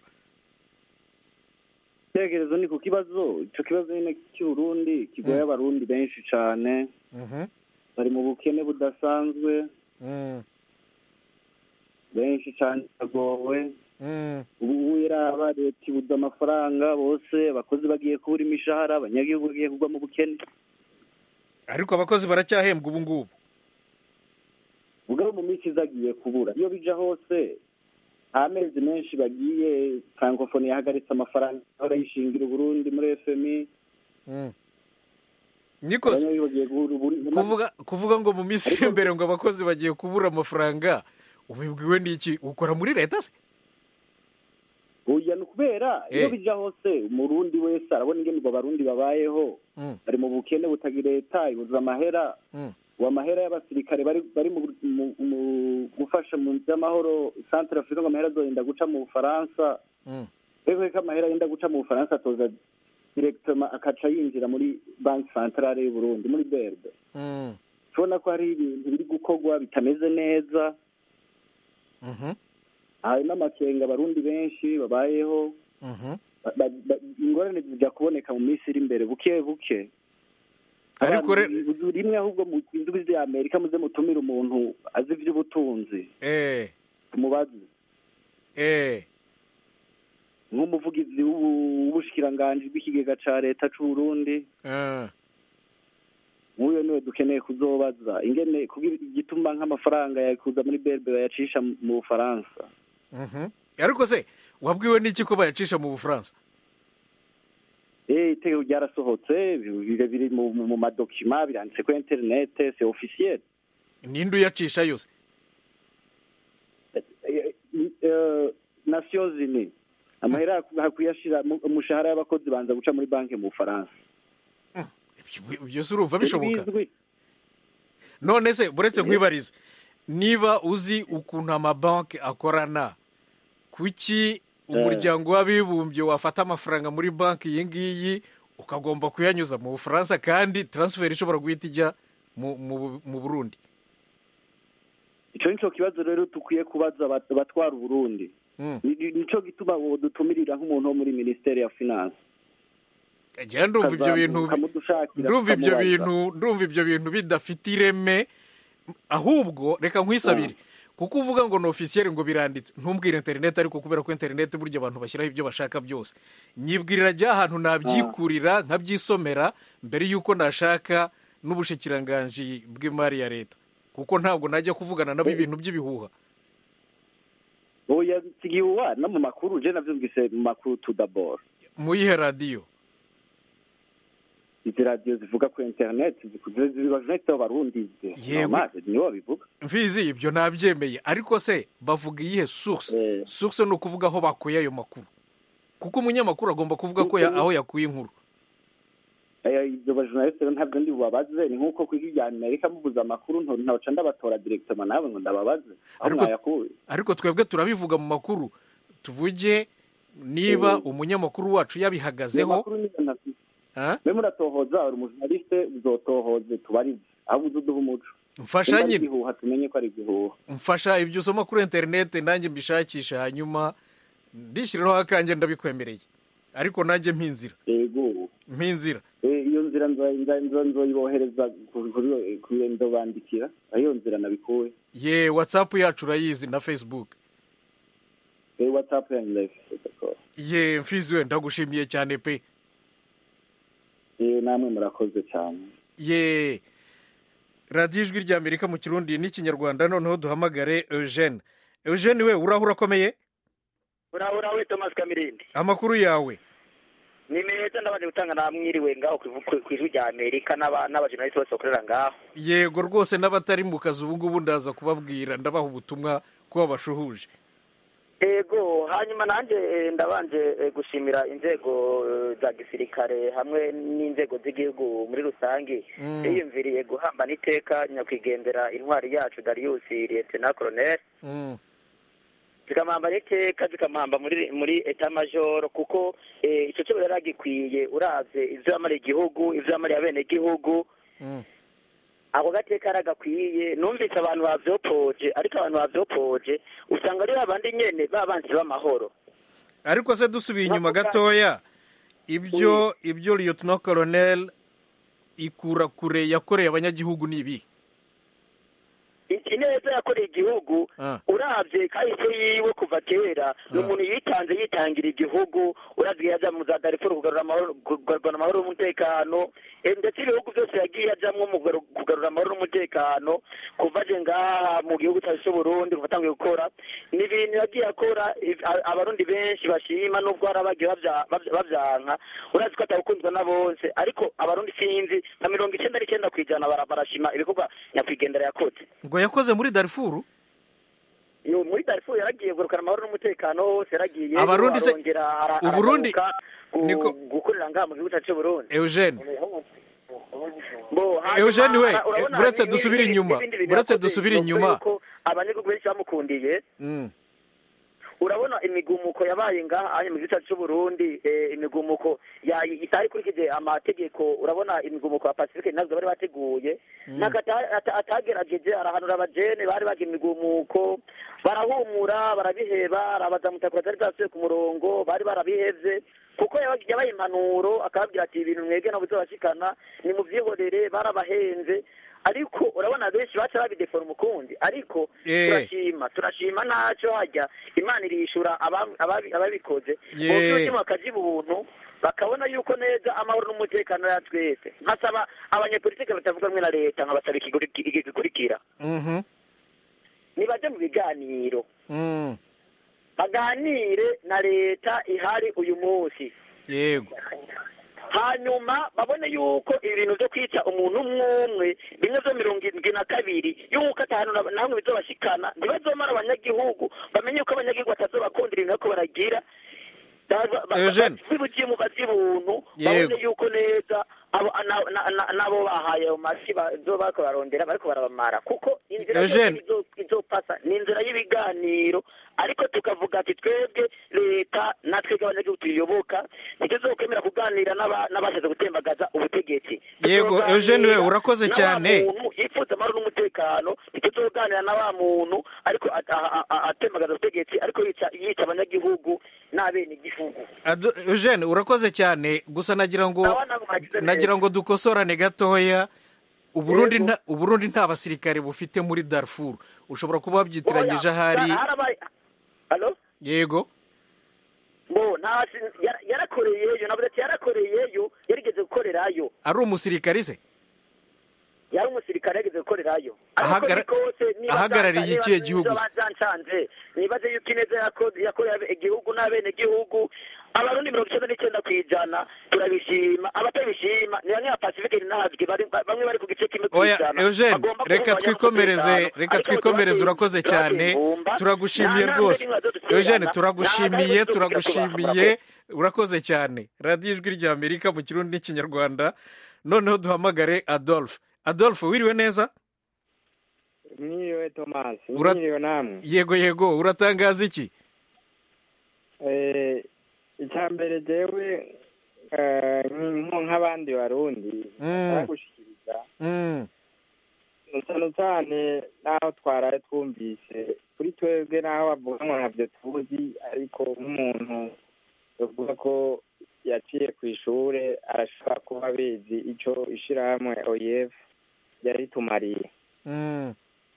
icyerekezo ni ku kibazo icyo kibazo nyine cy'uburundi kigoye abarundi benshi cyane Mhm. bari mu bukene budasanzwe Mm, benshi cyane bagowe mm, ubu iraba leta ibuze amafaranga bose abakozi bagiye kubura imishahara abanyagihugu bagiye kugwa mu bukene ariko abakozi baracyahembwa ubu ngubu ubwo mu minsi izagiye kubura iyo bija hose nta mezi menshi bagiye francophonie yahagaritse amafaranga ahora yishingira uburundi muri fmi Mm. nikose abanyagihugu bagiye kubura uburundi kuvuga kuvuga ngo mu minsi iri imbere ngo abakozi bagiye kubura amafaranga ubibwiwe n'iki ukora muri leta se oya ni ukubera iyo Eh. bija hose umurundi wese arabona ingene ubwo abarundi babayeho Mm, bari mu bukene butagira leta ibuze amahera mm, ubu amahera y'abasirikare bari bari mu, mu, mu gufasha mu by'amahoro centre afrique ngo amahera azorinda guca mu bufaransa mm. rero ko amahera yenda guca mu bufaransa atoza directement akaca yinjira muri banki centrale y'u Burundi muri BRD Mm, tubona ko hari ibintu biri gukorwa bitameze neza mhm, hari n'amakenga abarundi benshi babayeho mhm. ba- ba- ba- ingorane zijya kuboneka mu minsi iri imbere buke buke Ariko re- Abantu rimwe ahubwo mu indwi za amerika muze mutumire umuntu azi iby'ubutunzi eh tumubaze eh nk'umuvugizi w'ubu- w'ubushikiranganji bw'ikigega ca leta c'u Burundi eh nk'uyo niwe dukeneye kuzobaza ingene kugira igituma nk'amafaranga yakuza muri berbe bayacisha mu bufaransa mhm. ariko se wabwiwe n'iki ko bayacisha mu bufaransa eh itegeko ryarasohotse biri biri mu mu- mu madokima biranditse kuri internet c'est officiel ninde uyacisha yose Eh, eh, nations unies amahera hakuyashira mu- umushahara y'abakozi banza guca muri banki mu bufaransa ibyo se urumva bishoboka Bizwi. none se buretse nkwibarize niba uzi ukuntu amabanki akorana kuki umuryango w'abibumbye wafata amafaranga muri banki iyi ngiyi ukagomba kuyanyuza mu bufaransa kandi taransiferi ishobora guhita ijya mu- mu- mu burundi ico nico kibazo rero dukwiye kubaza abat- abatwara uburundi Mm. Ni- ni- nico gituma dutumirira nk'umuntu wo muri ministeri ya finance njyewe ndumva ibyo bintu Ukamudushakira, ndumva ibyo tukamubaza. bintu ndumva ibyo bintu bidafite ireme ahubwo reka nkwisabire kuko uvuga ngo ni ofisiyeri ngo biranditse ntumbwire interineti ariko kubera ko interineti burya abantu bashyiraho ibyo bashaka byose nyibwirira rya hantu nabyikurira nkabyisomera mbere y'uko nashaka n'ubushikiranganji bw'imari ya leta kuko ntabwo najya kuvugana nabo ibintu by'ibihuha oya sigihuwa no mu makuru je navyumvise mu makuru tu d'abord mu yihe radiyo izi radiyo zivuga ku internet zibajunete abarundi Yego. nibo babivuga mfizi ibyo nabyemeye ariko se bavuga iyihe source source ni ukuvuga aho bakuye ayo makuru kuko umunyamakuru agomba kuvuga ko ya- aho yakuye inkuru Eh, ibyo bajurnaliste rero ntabwo ndi bubabaze ni nk'uko ku ijwi rya amerika mubuze amakuru nto- ntabaca ndabatora directement nawe ngo ndababaze aho Ariko- mwayakuye ariko twebwe turabivuga mu makuru tuvuge niba umunyamakuru wacu Ayo yabihagazeho makuru niyo ntafite Ah? mbe muratohoza uri umujurnaliste uzotohoze tubarize aho uzi uduha umuco Mfasha Nimba ari nyine. igihuha tumenye ko ari igihuha mfasha ibyo usoma kuri interineti nanjye mbishakishe hanyuma ndishyiriraho akanjye ndabikwemereye ariko nanjye mpinzira yego mpinzira Eh, iyo nzira nzo- nzo- nzo- nzoyibohereza ku- kuri- kuri ndobandikira aho iyo nzira nabikuye ye watsapu yacu urayizi na facebook Eh, whatsapp yanjye ndayifite d'accord. ye mfizi we ndagushimiye cyane pe Eh, namwe murakoze cyane ye radiyo ijwi ry'amerika mu kirundi n'ikinyarwanda noneho duhamagare eugene eugene we uraho urakomeye urabura we thomas kamirindi amakuru yawe ni meza ndabaje gutanga namwiriwe ngaho ku- ku ku ijwi rya amerika n'aba- n'abajournaliste bose bakorera ngaho yego rwose n'abatari mu kazi ubu ngubu ndaza kubabwira ndabaha ubutumwa ko babashuhuje ego hanyuma nanjye eh, ndabanje eh, gushimira inzego eh, za gisirikare hamwe n'inzego z'igihugu muri rusange Mm. yiyumviriye guhambana iteka nyakwigendera intwari yacu darius lieutenant colonel Mm. zikamuhamba iteka zikamuhamba muri muri eta majoro kuko eh, icyo cyo yari agikwiye uravye ivyo yamariye igihugu ivyo yamariye abene gihugu Mm. ako gateka aragakwiye numvise abantu bavyopoje ariko abantu bavyopoje usanga ari babandi nyene babanzi b'amahoro ariko se dusubiye inyuma gatoya ibyo ibyo lieutenant colonel ikura kure yakoreye abanyagihugu ni ibi iki neza yakoreye igihugu Ah. uravye kahise yiwe kuva kera ni umuntu yitanze yitangira igihugu uravye yaja mu za darifuru kugarura amahoro kugarura amahoro n'umutekano eh, ndetse ibihugu byose yagiye ajamwo mu kugaru- kugarura amahoro n'umutekano kuva aje ngaha mu gihugu cyacu c'uburundi kuva atanguye gukora ni ibintu yagiye akora if- a- abarundi benshi bashima nubwo hari abagiye bavya- bavya- bavyanka urazi ko atabukunzwe na bose ariko abarundi sinzi nka mirongo icenda n'icenda kw'ijana bara- barashima ibikorwa nyakwigendera yakoze ngo yakoze muri darifuru yo muri darifuru yaragiye gurukana amahoro n'umutekano hose yaragiye Abarundi se- arongera ara- Uburundi- aragaruka gu- niko- gukorera ngaha mu gihugu cyacu cy'uburundi eugene Bo, hanyuma Eugene we, ara- urabona buretse ni- dusubire ni- inyuma, n'ibindi bintu buretse yakoze, dusubire bivuga inyuma. yuko abanyagihugu benshi bamukundiye Mm. urabona imigumuko yabaye ngaha anye mu gihugu cyacu cy'uburundi eh, imigumuko ya- itari ikurikije amategeko urabona imigumuko ya pacifique ntabwo bari bateguye ntabwo ata- ata- atagerageje arahanura abajene bari baga imigumuko barahumura barabiheba arabaza mutakura zari zasubiye ku murongo bari barabihevye kuko yaba- yabaye impanuro akababwira ati ibintu mwebwe ntabwo bizabashikana ni mu vyihorere barabahenze ariko urabona benshi baca babidefora umukundi ariko Eh. turashima turashima ntacyo hajya imana irishura aba- ababi- ababikoze Ye. umutima bakagira ubuntu bakabona yuko neza amahoro n'umutekano ya twese nkasaba abanyepolitike batavuga rumwe na leta nkabasaba ikiguri- iki gikurikira Mhm. nibaje mu biganiro Mm. baganire na leta ihari uyu munsi yego hanyuma babone yuko ibintu byo kwica umuntu umwe umwe bimwe byo mirongo irindwi na kabiri yuko atanu na na hamwe bizobashikana ntibazomara abanyagihugu bamenye yuko abanyagihugu batazobakundira ibintu bariko baragira Eugene. zibugimu bazibuntu Yego. babone yuko neza abo na- na- na- n'abo bahaye ayo mafi bazo bariko barondera bariko barabamara kuko inzira Eugene. yose izo- izopasa ni inzira y'ibiganiro ariko tukavuga ati twebwe leta natwebwe abanyagihugu tuyiyoboka ntituzokwemera kuganira n'aba- n'abashatse gutembagaza ubutegetsi Yego, Tuzoganira Eugene we, urakoze na wa cyane. muntu yifuza amahoro n'umutekano ntituzoganira na wa muntu ariko a- a- a- atembagaza ubutegetsi ariko yica yica abanyagihugu n'abenegihugu Ado- Eugene urakoze cyane gusa nagira ngo Nawe ntabwo mwagize neza. nagira ngo dukosorane gatoya uburundi nta uburundi nta basirikare bufite muri darfur ushobora kuba wabyitiranyije ahari harabaye halo yego bo nta yara- yarakoreyeyo navuze ati yarakoreyeyo yarigeze gukorerayo ari umusirikare se yari umusirikare yageze gukorerayo Ahagara- ariko kose niba ahagarariye zanca- ikihe niba- gihugu niba se? zancanze nibaze yuko ineza yako- yakoreye igihugu n'abenegihugu abarundi mirongo icyenda n'icyenda ku ijana turabishima abatabishima ni bamwe ba pacifique ntazwi bari- bamwe bari ku gice kimwe ku oya ijana Eugene bagomba reka guhungabanya twikomereze umutekano. reka Ariko twikomereze ntibagende- urakoze ntibagende cyane ibumba. turagushimiye Nta rwose ntambwe n'imwe bazodutererana. Eugene Nta turagushimiye ntambwe turagushimiye bazodutererana. urakoze cyane radiyo ijwi rya amerika mu kirundi n'ikinyarwanda noneho duhamagare adolphe adolphe wiriwe neza mwiriwe tomasi Ura- mwiriwe namwe yego yego uratangaza iki Eh, icya mbere jewe eh, nk- nk'abandi barundi Mm. baragushikiriza Mm, cyane cyane n'aho twaraye twumvise kuri twebwe n'aho bavuga ngo ntabyo tuzi ariko nk'umuntu bavuga ko yaciye ku ishure arashobora kuba abizi icyo ishirahamwe oyef yari tumariye mm,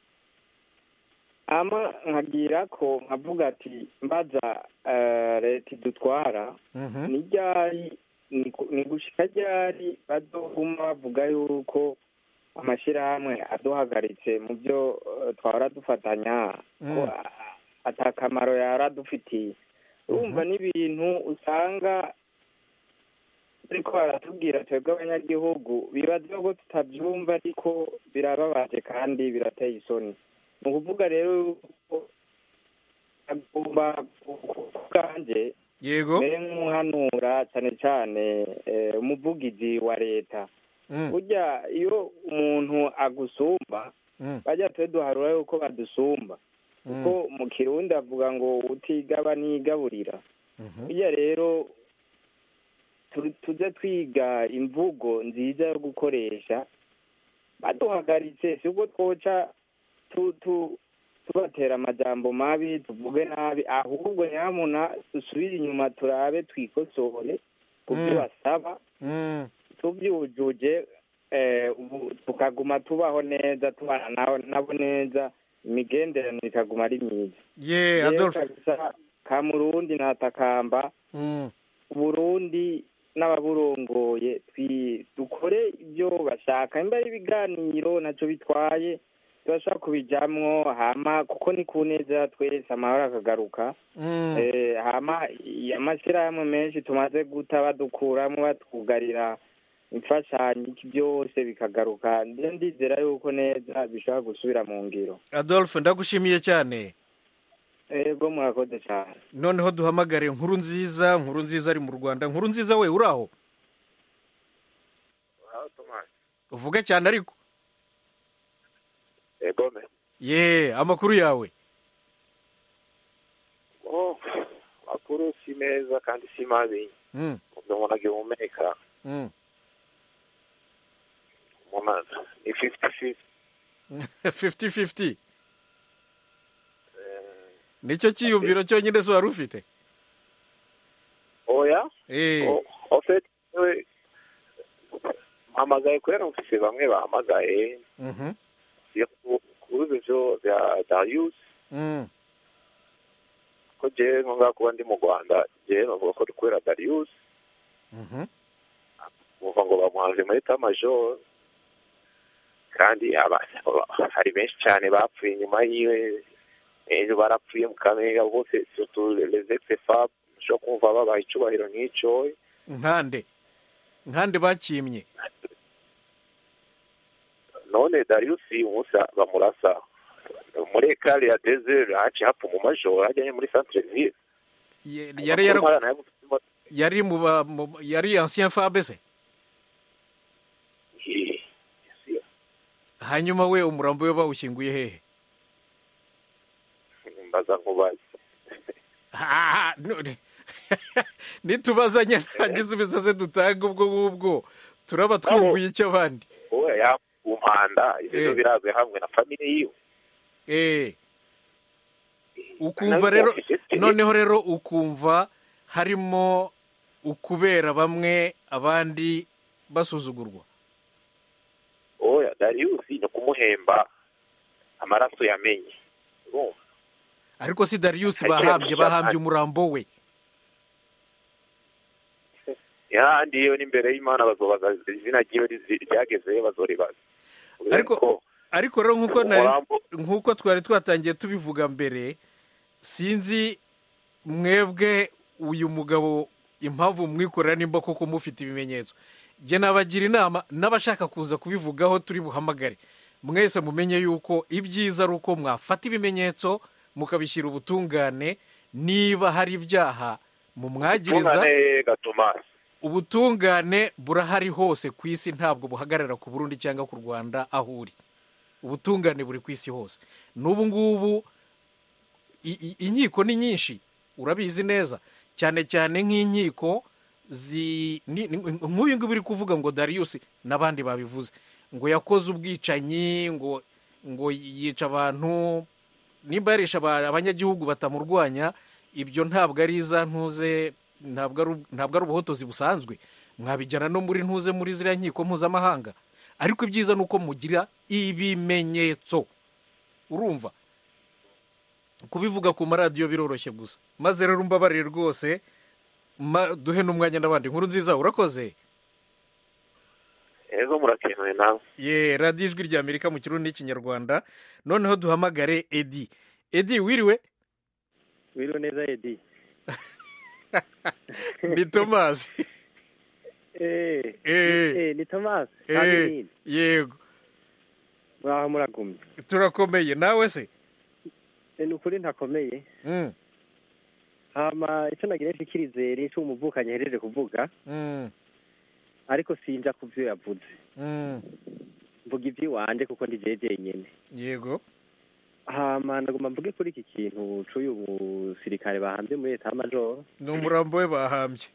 ama nkagira ko nkavuga ati mbaza eh, leta idutwara mhm. ni ryari ni ku- ni gushika ryari bazoguma bavuga yuko amashyirahamwe aduhagaritse mu byo eh, twahora dufatanya ko Mm. a- atakamaro yari adufitiye urumva n'ibintu usanga ariko baratubwira twebwe abanyagihugu bibaza ko tutabyumva ariko birababaje kandi birateye isoni ni ukuvuga rero yuko agomba kubwanjye yego mbere nk'umuhanura cyane cyane eh, umuvugizi wa leta Mm, burya iyo umuntu agusumba mm, bajya twe duharura yuko badusumba kuko mu kirundi avuga ngo utigaba nigaburira mhm. burya rero tu- tuze twiga imvugo nziza yo gukoresha baduhagaritse si ubwo twoca tu- tu- tubatera amajambo mabi tuvuge nabi ahubwo nyamuna dusubire inyuma turabe twikosore ku byo Mm. basaba Mm, tubyujuje eh, ubu tukaguma tubaho neza tubana nabo nabo neza imigenderanire ikaguma ari myiza ye Rero adolphe kabisa ka murundi natakamba Mm, uburundi n'ababurongoye twi- dukore ibyo bashaka nimba ari ibiganiro ntacyo bitwaye turashobora kubijamwo hama kuko ni ku neza ya twese amahoro akagaruka mm. Eh, hama i- amashyirahamwe menshi tumaze guta badukuramo batwugarira imfashanyo iki byose bikagaruka ndiyo ndizera yuko neza bishobora gusubira mu ngiro adolphe ndagushimiye cyane ego murakoze cyane noneho duhamagare nkuru nziza nkuru nziza ari mu rwanda nkuru nziza we uri aho uvuge cyane ariko egome ye amakuru yawe oh makuru si meza kandi si mabi Mm, umuntu agihumeka mm. umuntu ni fifty fifty 50-50 nicyo cyiyumviro cyonyine se wari ufite oya Eh, O- en fait we mpamagaye kubera mfise bamwe bahamagaye mhm, kuruzi vyo vya darius mm, ko jewe nko ngaha kuba ndi mu rwanda jewe bavuga ko kubera darius mhm. bumva ngo bamuhanze muri tamajoro kandi aba- hari benshi cyane bapfuye inyuma yiwe ejo barapfuye mu kamega bose surtout les ex fab ushobora kumva babaha icubahiro nk'ico nkande nkande bakimye none dariusi umunsi bamurasa muri ekari ya desert haciye hapfa mu majoro hajyanye muri centre ville Ye- yari yara- yari mu ba- mu- yari ancien fabe se hanyuma we umurambo we bawushyinguye hehe mbaza nkubaze Ah, none nitubazanya nta gisubizo se dutanga ubwo ngubwo turaba twunguye icyo abandi wowe yakumpanda ibintu birazwe hamwe na famille yiwe eh ukumva rero noneho rero ukumva harimo ukubera bamwe abandi basuzugurwa oya dariusi ni ukumuhemba amaraso yamenye urumva ariko si dariyusi Ariko bahambye yamushyira bahambye ahandi. umurambo we yahandi yewe n'imbere y'imana bazobaza izina ryiwe rizi- ryagezeyo bazoribaza ariko ariko rero nk'uko nari umurambo nk'uko twari twatangiye tubivuga mbere sinzi mwebwe uyu mugabo impamvu mwikorera nimba koko mufite ibimenyetso jye nabagira inama n'abashaka kuza kubivugaho turi buhamagare mwese mumenye yuko ibyiza ari uko mwafata ibimenyetso mukabishyira ubutungane niba hari ibyaha mumwagiriza tungane gatomasi ubutungane burahari hose ku isi ntabwo buhagarara ku burundi cyangwa ku rwanda aho uri ubutungane buri ku isi hose n'ubu ngubu i- i- inkiko ni nyinshi urabizi neza cyane cyane nk'inkiko zi ni- ni- nk'uyu nguyu uri kuvuga ngo dariyusi n'abandi babivuze ngo yakoze ubwicanyi ngo ngo yica abantu nimba yarisha aba- abanyagihugu batamurwanya ibyo ntabwo ari iza ntuze ntabwo ari ntabwo ari ubuhotozi busanzwe mwabijyana no muri ntuze muri ziriya nkiko mpuzamahanga ariko ibyiza ni uko mugira ibimenyetso urumva kubivuga ku maradiyo biroroshye gusa maze rero umbabarire rwose ma- duhe n'umwanya n'abandi nkuru nziza urakoze ejo murakenewe nawe ye radiyo ijwi rya amerika mu kirundi n'ikinyarwanda noneho duhamagare edi edi wiriwe wiriwe neza edi ni tomasi eh Eh. eh ni Thomas Eh, Kamini yego mwaho muragumye turakomeye nawe se Eh, ni ukuri ntakomeye Mm, hama icyo nagira nshikirize ni icyo umuvukanyi ahejeje kuvuga mm, ariko sinja ku byo yavuze mm. mvuga iby'iwanje kuko ndi jeje nyene yego hama ndagomba mvuge kuri iki kintu c'uyu musirikare bahambye muri leta y'amajoro ni umurambo we bahambye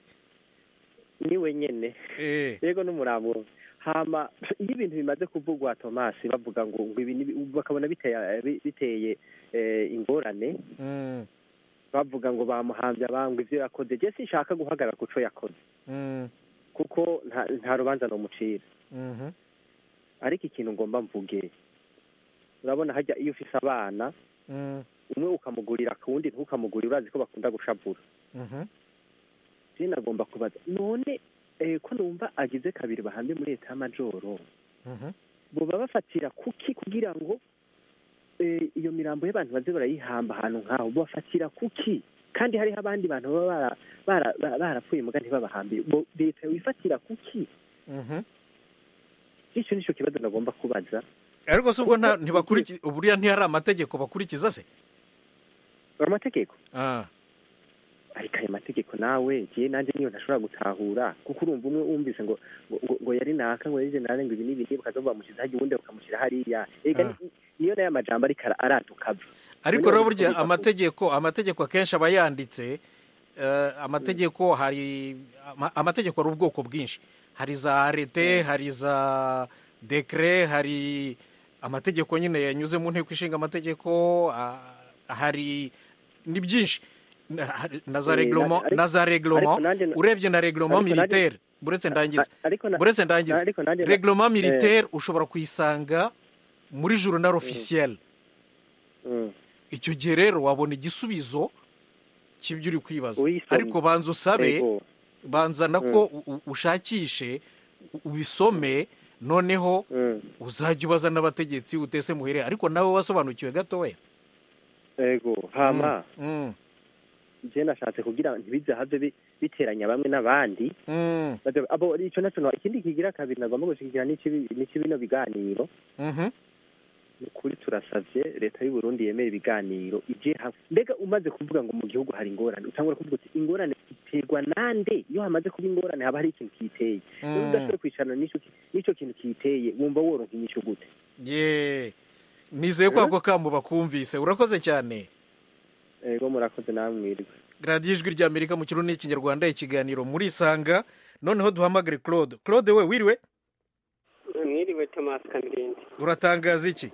niwe nyene eh yego n'umurambo hama iyo ibintu bimaze kuvugwa tomasi bavuga ngo ngo ibi ni- bakabona biteye biteye eh, ingorane mm, bavuga ngo bamuhambye abangwa ivyo yakoze je sinshaka guhagarara ku co yakoze mm, kuko nta, nta rubanza nomucira mhm, ariko ikintu ngomba mvuge urabona hajya iyo ufise abana mm, umwe ukamugurira akundi ntukamugurire urazi ko bakunda gushavura mhm. je nagomba kubaza none eh, ko numva agize kabiri bahambye muri leta y'amajoro Mhm. boba bafatira kuki kugira ngo eh, iyo mirambo y'abantu baze barayihamba ahantu nk'aho bobafatira kuki kandi hariho abandi bantu baba bara- bara- bara- barapfuye muga ntibabahambiye Bo- leta wifatira kuki Mhm. icyo nicyo kibazo nagomba kubaza ariko se ubwo nta- ntibakurikiza buriya ntihari amategeko bakurikiza se amategeko ah ariko ayo mategeko nawe giye nanjye niyo ntashobora gutahura kuko urumva umwe wumvise ngo ngo- ngo ngo yari naka ngo yari generale ngo ibi n'ibi bakaza bamushyira hajya uwundi bakamushyira hariya ega Ah. ni- niyo nayo amajambo ariko ara- araduka ava ariko Noneho rero burya bikavuga ko- amategeko amategeko akenshi aba yanditse eh, amategeko hari ama- amategeko ari ubwoko bwinshi hari za arete hari za dekere hari amategeko nyine yanyuze mu nteko ishinga amategeko ah, hari ni byinshi Na- hari- na za Eh, reglement ariko- na za reglement ariko nanjye na- urebye na reglement ariko nanjye- militaire buretse ndangiza ariko na- buretse ndangiza ariko nanjye na- reglement eh. militaire ushobora kuyisanga muri journal officiel Mm. icyo gihe rero wabona igisubizo cy'ibyo uri kwibaza Uyisomye. ariko banza usabe Yego. banza nako u- u- ushakishe u- ubisome noneho uzajya ubaza n'abategetsi utese muhere ariko nawe wasobanukiwe gatoya ego hama Mm, je nashatse kugira ntibize have bi- biteranya bamwe n'abandi Mm. Baza- abo ico naco no- ikindi kigira kabiri nagomba gushigikira n'ici n'ici bino biganiro Mhm. ni ukuri turasavye leta y'u Burundi yemera ibiganiro ije hamwe mbega umaze kuvuga ngo mu gihugu hari ingorane utangura kuvuga uti ingorane iterwa nande iyo hamaze kuba ingorane haba hari ikintu kiyiteye Mm. iyo udashoboye kwicarana n'ico ki- n'ico kintu kiyiteye wumva woronka inyishu gute ye nizeye ko ako kamo bakumvise urakoze cyane ego murakoze namwe radiyo ijwi ry'amerika mu kirundi n'ikinyarwanda ikiganiro muri isanga noneho duhamagare claude claude we wiriwe mwiriwe thomas kamirindi uratangaza iki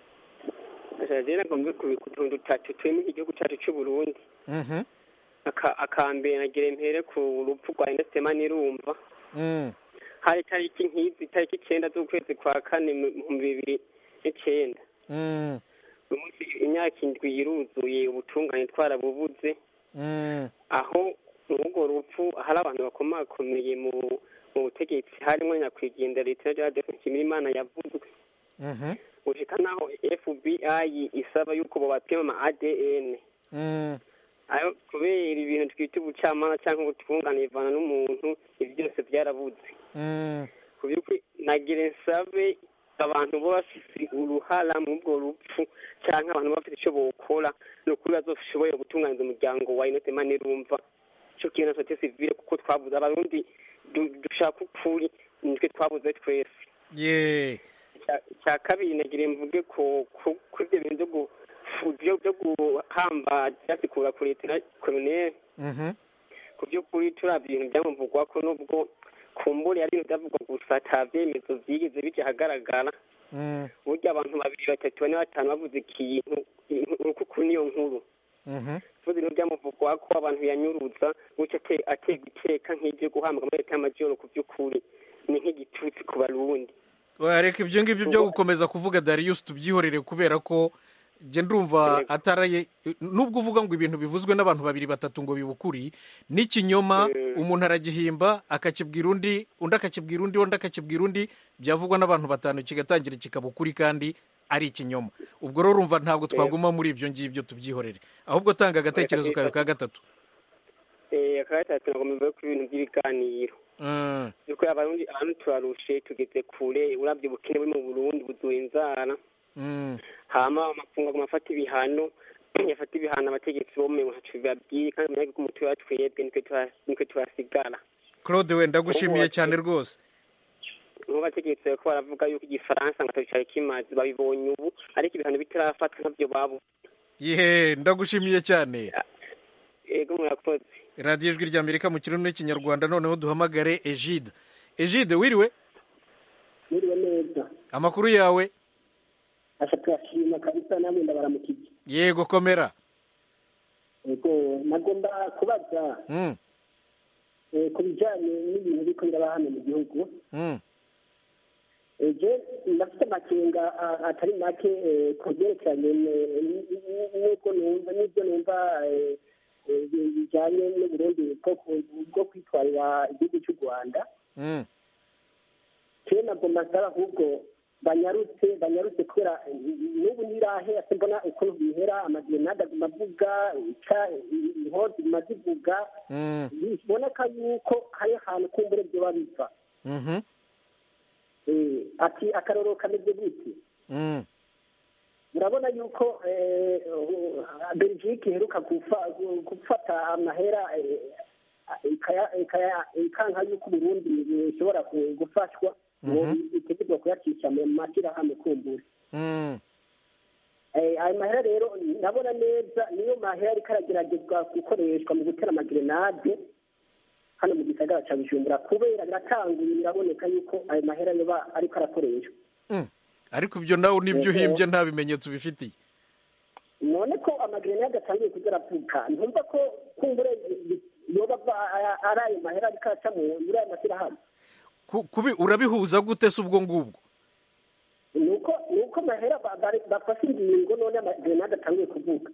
rero ngombe ku tuntu dutatu turi muri iki gihugu cyacu cy'u burundi Mhm. Aka- akambere nagira impere ku rupfu rwa inesitema nirumva Mm. hari itariki nk'izi itariki icyenda z'ukwezi kwa kane mu bihumbi bibiri n'icyenda Mm. uyu munsi imyaka indwi iruzuye ubutungane twarabubuze Mm. aho muri urwo rupfu hari abantu bakomakomeye mu mu butegetsi harimo nyakwigendera leta ya nshimirimana yavuzwe Mhm. gushika naho fbi isaba yuko bobapima ama adn Mm. ayo kubera ibintu twita ubucamanza cyangwa ubutungane bivana n'umuntu ibi byose byarabuze Mm. ku by'ukuri nagira nsabe abantu baba bafite uruhara muri ubwo rupfu cyangwa abantu baba bafite icyo bokora ni ukuri bazoshoboye gutunganiza umuryango wa inote mani rumva cyo kintu na sote sivile kuko twabuze abarundi du- dushaka ukuri nitwe twabuze twese ye Icya- icya kabiri nagira mvuge ku ku- kuri ibyo bintu byo gu- byo byo guhamba byasikura kuri leta koloneli Mhm. ku by'ukuri turabya ibintu byamuvugwa ko nubwo kumbure ari ibintu byavugwa gusa ata byemezo byigeze bijya ahagaragara Mm. burya abantu babiri batatu bane batanu bavuze ikintu uko kuri niyo nkuru Mhm. tuzi ibintu byamuvugwa ko abantu yanyuruza gutyo ate- aterwa iteka nk'iryo guhambwa muri leta y'amajyoro ku by'ukuri ni nk'igitutsi ku barundi Oya, reka ibyo ngibyo byo gukomeza kuvuga Darius tubyihorere kubera ko njye ndumva ataraye nubwo uvuga ngo ibintu bivuzwe n'abantu babiri batatu ngo bibukuri n'ikinyoma umuntu aragihimba akakibwira undi undi akakibwira undi undi akakibwira undi byavugwa n'abantu batanu kigatangira kikaba ukuri kandi ari ikinyoma ubwo rero urumva ntabwo twaguma muri ibyo ngibyo tubyihorere ahubwo tanga agatekerezo kawe ka gatatu aka gatatu nagomba mvuge ku bintu by'ibiganiro Mm. yuko abarundi abantu turarushe tugeze kure urabye ubukene buri mu burundi buzuye inzara Mm. hama amakungu aguma afata ibihano yafata ibihano abategetsi bo mu ntaco bibabwiye kandi umunyagihugu umutwe wa twebwe nitwe tura- nitwe turasigara claude we ndagushimiye cyane rwose nk'abategetsi bariko baravuga yuko igifaransa ngo atacari kimaze babibonye ubu ariko ibihano bitarafatwa ntabyo babu yehe ndagushimiye cyane ego murakoze radiyo ijwi ry'amerika mu kirundi n'ikinyarwanda noneho duhamagare egide egide wiriwe Mwiriwe neza amakuru yawe asha turashima kabisa namwe ndabaramukije yego komera ego nagomba kubaza Mm, eh, ku bijyanye n'ibintu biriko biraba hano mu gihugu mm, eje ndafite amakenga a- atari make eh, ku byerekeranye ne- n- n- n'uko numva n'ibyo numva eh, eh, bijyanye n'uburundi bwo ku- bwo kwitwarira igihugu cy'u rwanda mm. kera nagomba nsaba ahubwo banyarutse banyarutse kubera n'ubu ntirahe ase mbona ukuntu bihera amagerenade aguma avuga ica inkozi ziguma zivuga Mm, biboneka yuko hari ahantu kumbure byoba biva mhm, Eh, ati akarorero kameze gute mm, murabona yuko eh, uh, belgique iheruka gufa- gu- gufata amahera eh, ikaya- ikaya- ikanka yuko uburundi bushobora ku- gufashwa ngo Mhm. itegurwa kuyacisha mu mashyirahamwe kumbura mm. Eh, ayo mahera rero ndabona neza niyo mahera ariko arageragezwa gukoreshwa mu gutera amagerenade hano mu gisagara cya bujumbura kubera biratanguye biraboneka yuko ayo mahera yoba ariko arakoreshwa Mm. ariko ibyo nawe nibyo Yego. uhimbye nta bimenyetso bifitiye none ko amagerenade atangiye kujya aravuka ntumva ko kumbure yoba ava- a- ari ayo mahera ariko araca mu- muri ayo mashyirahamwe Ku- kubi urabihuza gute se ubwo ngubwo nuko nuko amahera ba- bari- bafashe ingingo none amagerenade atangiye kuvuka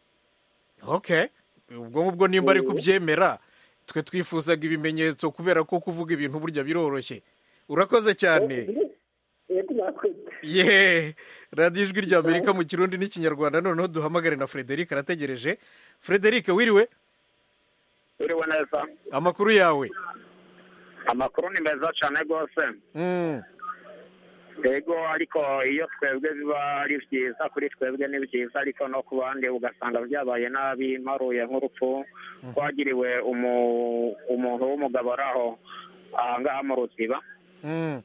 okay ubwo ngubwo nimba ari Mm. kubyemera twe twifuzaga ibimenyetso kubera ko kuvuga ibintu burya biroroshye urakoze cyane yego mwakoze ye radiyo ijwi ry'amerika mu kirundi n'ikinyarwanda noneho duhamagare na frederic arategereje frederic wiriwe uriwe neza amakuru yawe amakuru ni meza cyane rwose Mm. yego ariko iyo twebwe biba ari byiza kuri twebwe ni byiza ariko no ku bandi ugasanga byabaye nabi mparuye nk'urupfu twagiriwe umu- umuntu w'umugabo ari aho ahangaha mu ruziba Mm.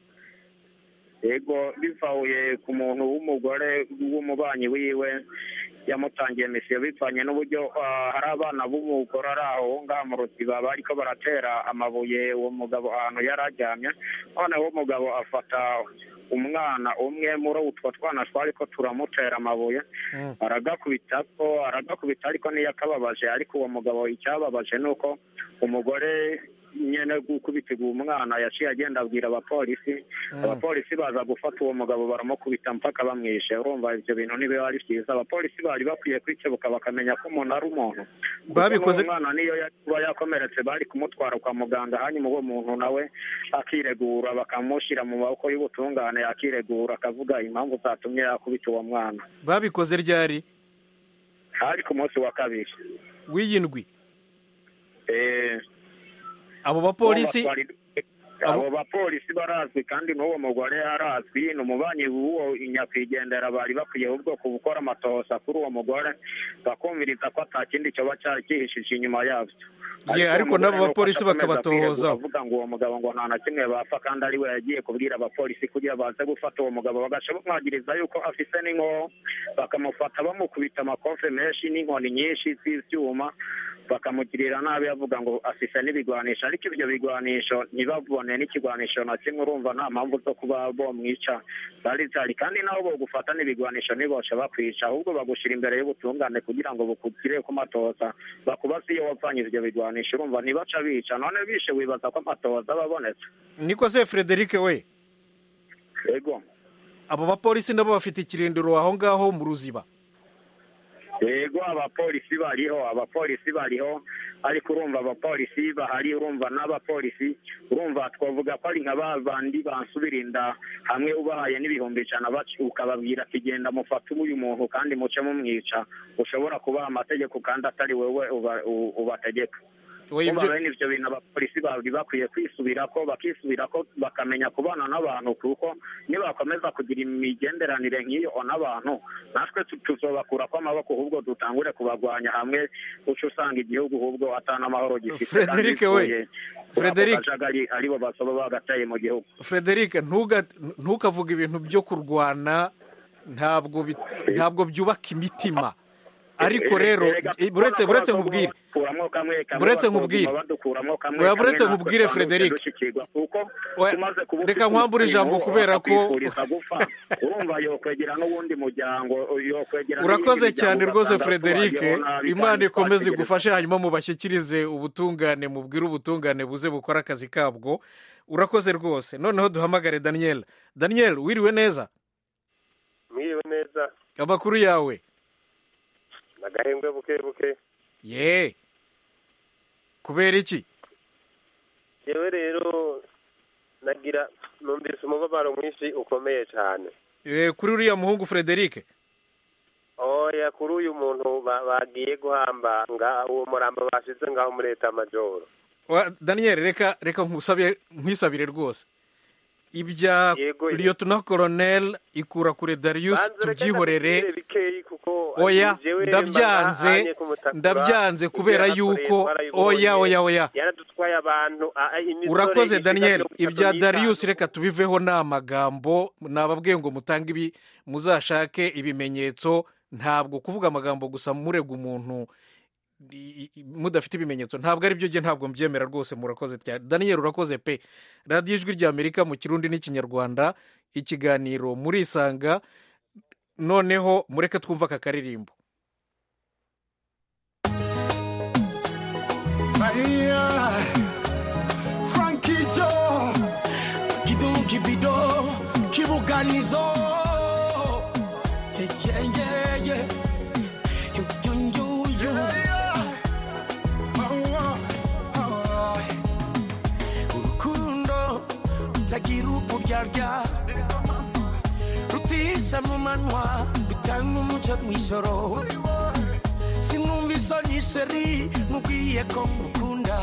yego bivahuye ku muntu w'umugore w'umubanyi wiwe yamutangiye misiyo bivanye n'uburyo ah, hari abana b'umugore ari aho ngaha mu ruziba bariko baratera amabuye uwo mugabo ahantu yari aryamye noneho umugabo afata umwana umwe muri utwo twana twariko turamutera amabuye aragakubita ko aragakubita ariko ntiyakababaje ariko uwo mugabo icyababaje ni uko umugore nyene gukubitirwa umwana yaciye agenda abwira abapolisi Mm. abapolisi baza gufata uwo mugabo baramukubita mpaka bamwishe urumva ivyo bintu ntibiba ari vyiza abapolisi bari bakwiye kwikebuka bakamenya ko umuntu ari umuntu Kuko Babikoze- n'uwo mwana niyo yari kuba yakomeretse bari kumutwara kwa muganga hanyuma uwo muntu nawe akiregura bakamushyira mu maboko y'ubutungane akiregura akavuga impamvu zatumye yakubita uwo mwana babikoze ryari hari ku munsi wa kabiri w'iyindwi Eh, abo bapolisi Uwo batwari- abo bapolisi barazwi kandi n'uwo mugore arazwi ni umubanyi w'uwo nyakwigendera bari bakwiye ahubwo ku gukora amatohoza kuri uwo mugore bakumviriza ko ata kindi cyoba cyari cyihishije inyuma yabyo Ye, ariko uwo mugore n'abo nuko bapolisi adakomeza bakabatohozaho. kwiregura avuga ngo uwo mugabo ngo nta na kimwe bapfa kandi ari we yagiye kubwira abapolisi kugira baze gufata uwo mugabo bagaca bamwagiriza yuko afise n'inkoho bakamufata bamukubita amakofe menshi n'inkoni nyinshi z'ivyuma bakamugirira nabi bavuga ngo afise n'ibigwanisho ariko ibyo bigwanisho ntibabone n'ikigwanisho na kimwe urumva nta mpamvu zo kuba bomwica zari zihari kandi naho bogufata n'ibigwanisho ntiboce bakwica ahubwo bagushira imbere y'ubutungane kugira ngo bukugire ku matoza bakubaze iyo wavanye ivyo bigwanisho urumva ntibaca bica none bishe wibaza ko amatoza aba abonetse niko se frederic we yego abo bapolisi nabo bafite ikirindiro aho ngaho mu ruziba yego abapolisi bariho abapolisi bariho ariko urumva abapolisi bahari urumva n'abapolisi urumva twavuga ko ari nka ba bandi bansubira inda hamwe ubahaye n'ibihumbi ijana bac- ukababwira ati genda mufate uyu muntu kandi muce mumwica ushobora kubaha amategeko kandi atari wowe uba- u- ubategeka Oya, Urumva ibyo- bene ivyo bintu abapolisi bari bakwiye kwisubirako bakisubirako bakamenya kubana n'abantu kuko nibakomeza kugira imigenderanire nk'iyo n'abantu natwe tu- tuzobakurako amaboko ahubwo dutangure kubagwanya hamwe uca usanga igihugu ahubwo atana amahoro gifite Frederic we, Frederic. kajagari aribo basoba bagateye mu gihugu frederic ntuga- ntukavuge ibintu byo kurwana ntabwo bit- ntabwo byubaka imitima ariko rero eh, buretse buretse nkubwire badukuramwo kamwe kamwe Buretse bakaguma nkubwire. badukuramwo kamwe Oya, kamwe buretse natwe nkubwire, twamutse Frederic. dushikirwa kuko Oya, tumaze kuba reka nkwambure ijambo kubera ko- bakwifuriza gupfa urumva yokwegera n'uwundi muryango yokwegera urakoze n'iyindi cyane miryango rwose ugasanga frederic tubayeho nabi imana kandi ikomeze twategereza- igufashe hanyuma mubashyikirize ubutungane mubwire ubutungane buze bukore akazi kabwo urakoze rwose noneho duhamagare daniel daniel wiriwe neza mwiriwe neza amakuru yawe nagahembwe buke buke ye kubera iki yewe rero nagira numvise umubabaro mwinshi ukomeye cyane Eh, kuri uriya muhungu frederic oya kuri uyu muntu ba- bagiye guhamba nga uwo murambo bashize ngaho muri leta majoro Wa- daniel reka reka nkusabye nkwisabire rwose ibya Yego, ye- liyotona koronel ikura kure darius Banze reka tubyihorere ndabibwire bikeyi kuko oya jewe ndabyanze mbahanye kumutakura, ndabyanze kubera ibyo yuko yahakoreye twarayibonye, oya oya oya yaradutwaye abantu a- a- imisore urakoze ishika daniel mirongo itatu ibya n'itanu. darius reka tubiveho ni amagambo nababwiye ngo mutange ibi muzashake ibimenyetso ntabwo kuvuga amagambo gusa murega umuntu i- i- mudafite ibimenyetso ntabwo ari byo jye ntabwo mbyemera rwose murakoze cyane daniel urakoze pe radiyo ijwi ry'amerika mu kirundi n'ikinyarwanda ikiganiro murisanga noneho mureke twumve aka karirimbo Maria, Frankie Joe, Kidum Kibido, Kibuganizo. Yeah, yeah, yeah, yeah. You, you, you, you. Oh, oh, oh. Urukundo rutagira uburyarya rutisha mu manwa rutanga umucyo mu ijoro sinumva isoni sheri mubwiye ko mukunda nzira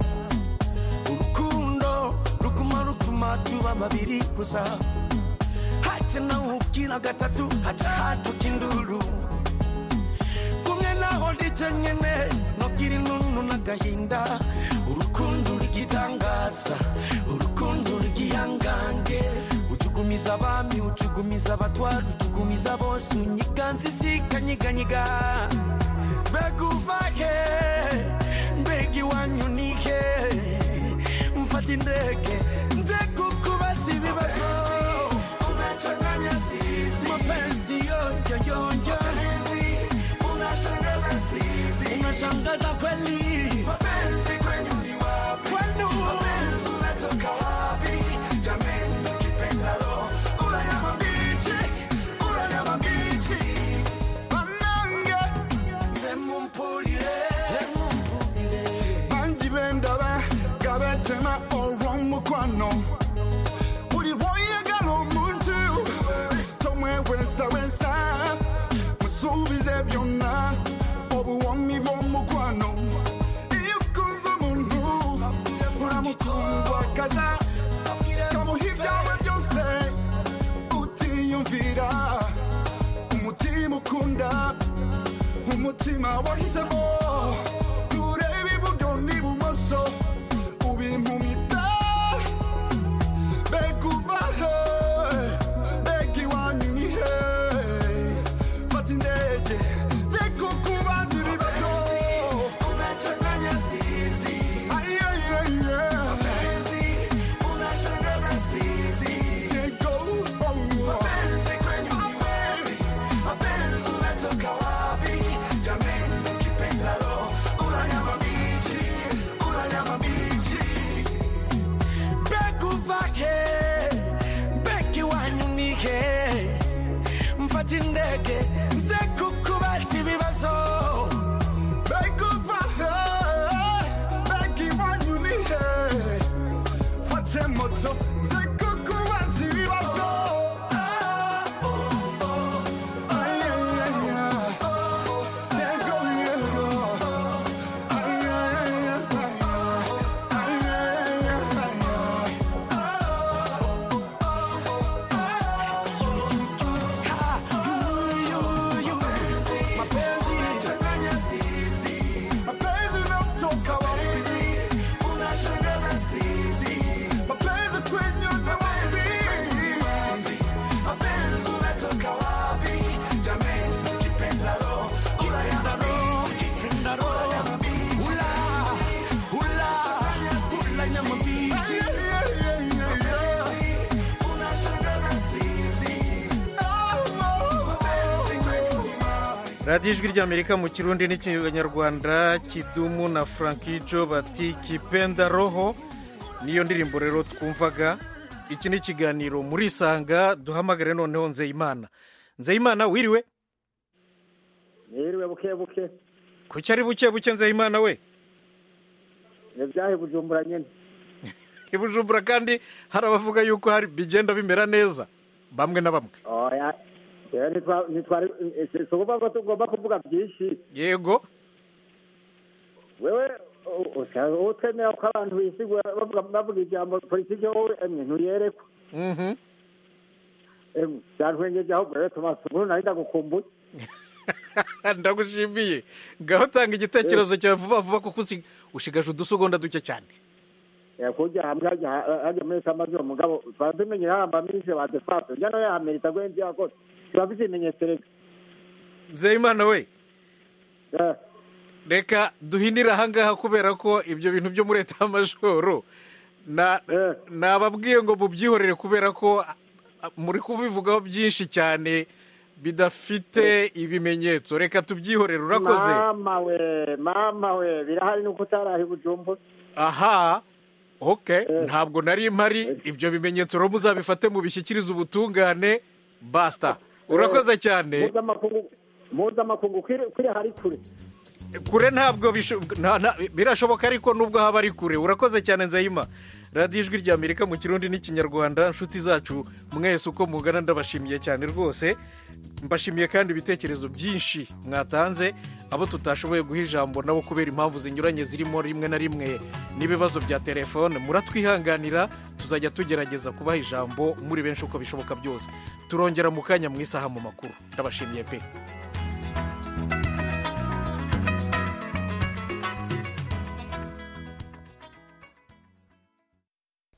urukundo ruguma rutuma tuba babiri gusa hace nawe ubwira gatatu haca haduka induru kumwe naho ndije nyene nobwira inunu n'agahinda urukundo rugitangaza urukundo rugihangange utugumiza abami utugumiza abatwara utugumiza bose unyiganza isikanyiganyiga mbega uvahe mbega iwanyu nihe mfata indege nze kukubaza ibibazo unachanganya sisi mapenzi yoyoyoyo unashangaza sisi unashangaza kweli mapenzi kwenyu ni wapi kwenu mapenzi unatoka wapi jameni ukipendalo uranyama mbichi uranyama mbichi banange zemumpulire zemumpulire bangi bendaba gabetema olw'omukwano buli bwoyagala omuntu tomwewesawesa musuubize byonna obuwomi bw'omukwano iyo ukunze omuntu uramukundwakaza kamuha ibyawe byose utiyumvira umutima ukunda umutima wahisemo nturebe iburyo n'ibumoso ubimpumita mbega uva he mbega iwanyu ni he fata indege zikukubaza ibibazo unachanganya sisi ayayaya mapenzi unashangaza sisi yego mapenzi kwenyu ni wapi mapenzi unatoka wapi jameni ukipendalo uranyama mbichi uranyama mbichi mbega uvake mbega iwanyu ni he mfata indege nze kukubaza ibibazo mbega uva he mbega iwanyu ni he fate moto zikukubaza ibibazo ayayaya yego yego ayayaya mapenzi unachanganya sisi mapenzi unamtoka wapi unashangaza sisi mapenzi kwenye ni wapi mapenzi unatoka wapi jameni ukipendalo uranyama mbichi uranyama mbichi ula ula uranyama mbichi unashangaza sisi mapenzi kwenyu ni wapi radiyo ijwi ry'amerika mu kirundi n'ikinyarwanda kidumu na frankijo bati kipenda roho niyo ndirimbo rero twumvaga iki ni ikiganiro muri isanga duhamagare noneho nzeyimana nzeyimana wiriwe Niriwe buke buke kuki ari buke buke nzeyimana we ibyahe bujumbura nyene ibujumbura kandi hari abavuga yuko hari bigenda bimera neza bamwe na bamwe oya rero ntitwa- ntitwari eh, si ukuvuga ko tugomba kuvuga byinshi yego wewe u- usa- utemera ko abantu bisigura bavuga bavuga ijambo politiki wowe emwe ntuyerekwa Mhm. emwe byantwengeje ahubwo rero tomasi ubu nari ndagukumbuye ndagushimiye ngaho tanga igitekerezo cyawe vuba vuba kuko usi- ushigaje udusegonda duke cyane Eh, kurya hamwe hajya hajya muri samazi uwo mugabo twaba tumenyera hamba minisitiri wa defanse njya nawe yahamerita gwenzi yakoze tuba bifite ibimenyetso reka nzeyimana we reka duhinire ahangaha kubera ko ibyo bintu byo muri leta y'amajoro na- nababwiye ngo mubyihorere kubera ko a- a- muri kubivugaho byinshi cyane bidafite ibimenyetso reka tubyihorere urakoze mama we mama we birahari nuko utaraha i bujumbura aha ok ntabwo nari mpari ibyo bimenyetso rero muzabifate mubishyikirize ubutungane basita urakoze cyane mpuzamakungu mpuzamakungu kwiri kwiri hari kure kure ntabwo bisho- nta- nta- birashoboka ariko nubwo haba ari kure urakoze cyane nzayima radiyo ijwi ry'amerika mu kirundi n'ikinyarwanda inshuti zacu mwese uko mungana ndabashimiye cyane rwose mbashimiye kandi ibitekerezo byinshi mwatanze abo tutashoboye guha ijambo nabo kubera impamvu zinyuranye zirimo rimwe na rimwe n'ibibazo bya telefone muratwihanganira tuzajya tugerageza kubaha ijambo muri benshi uko bishoboka byose turongera mu kanya mu isaha mu makuru ndabashimiye pe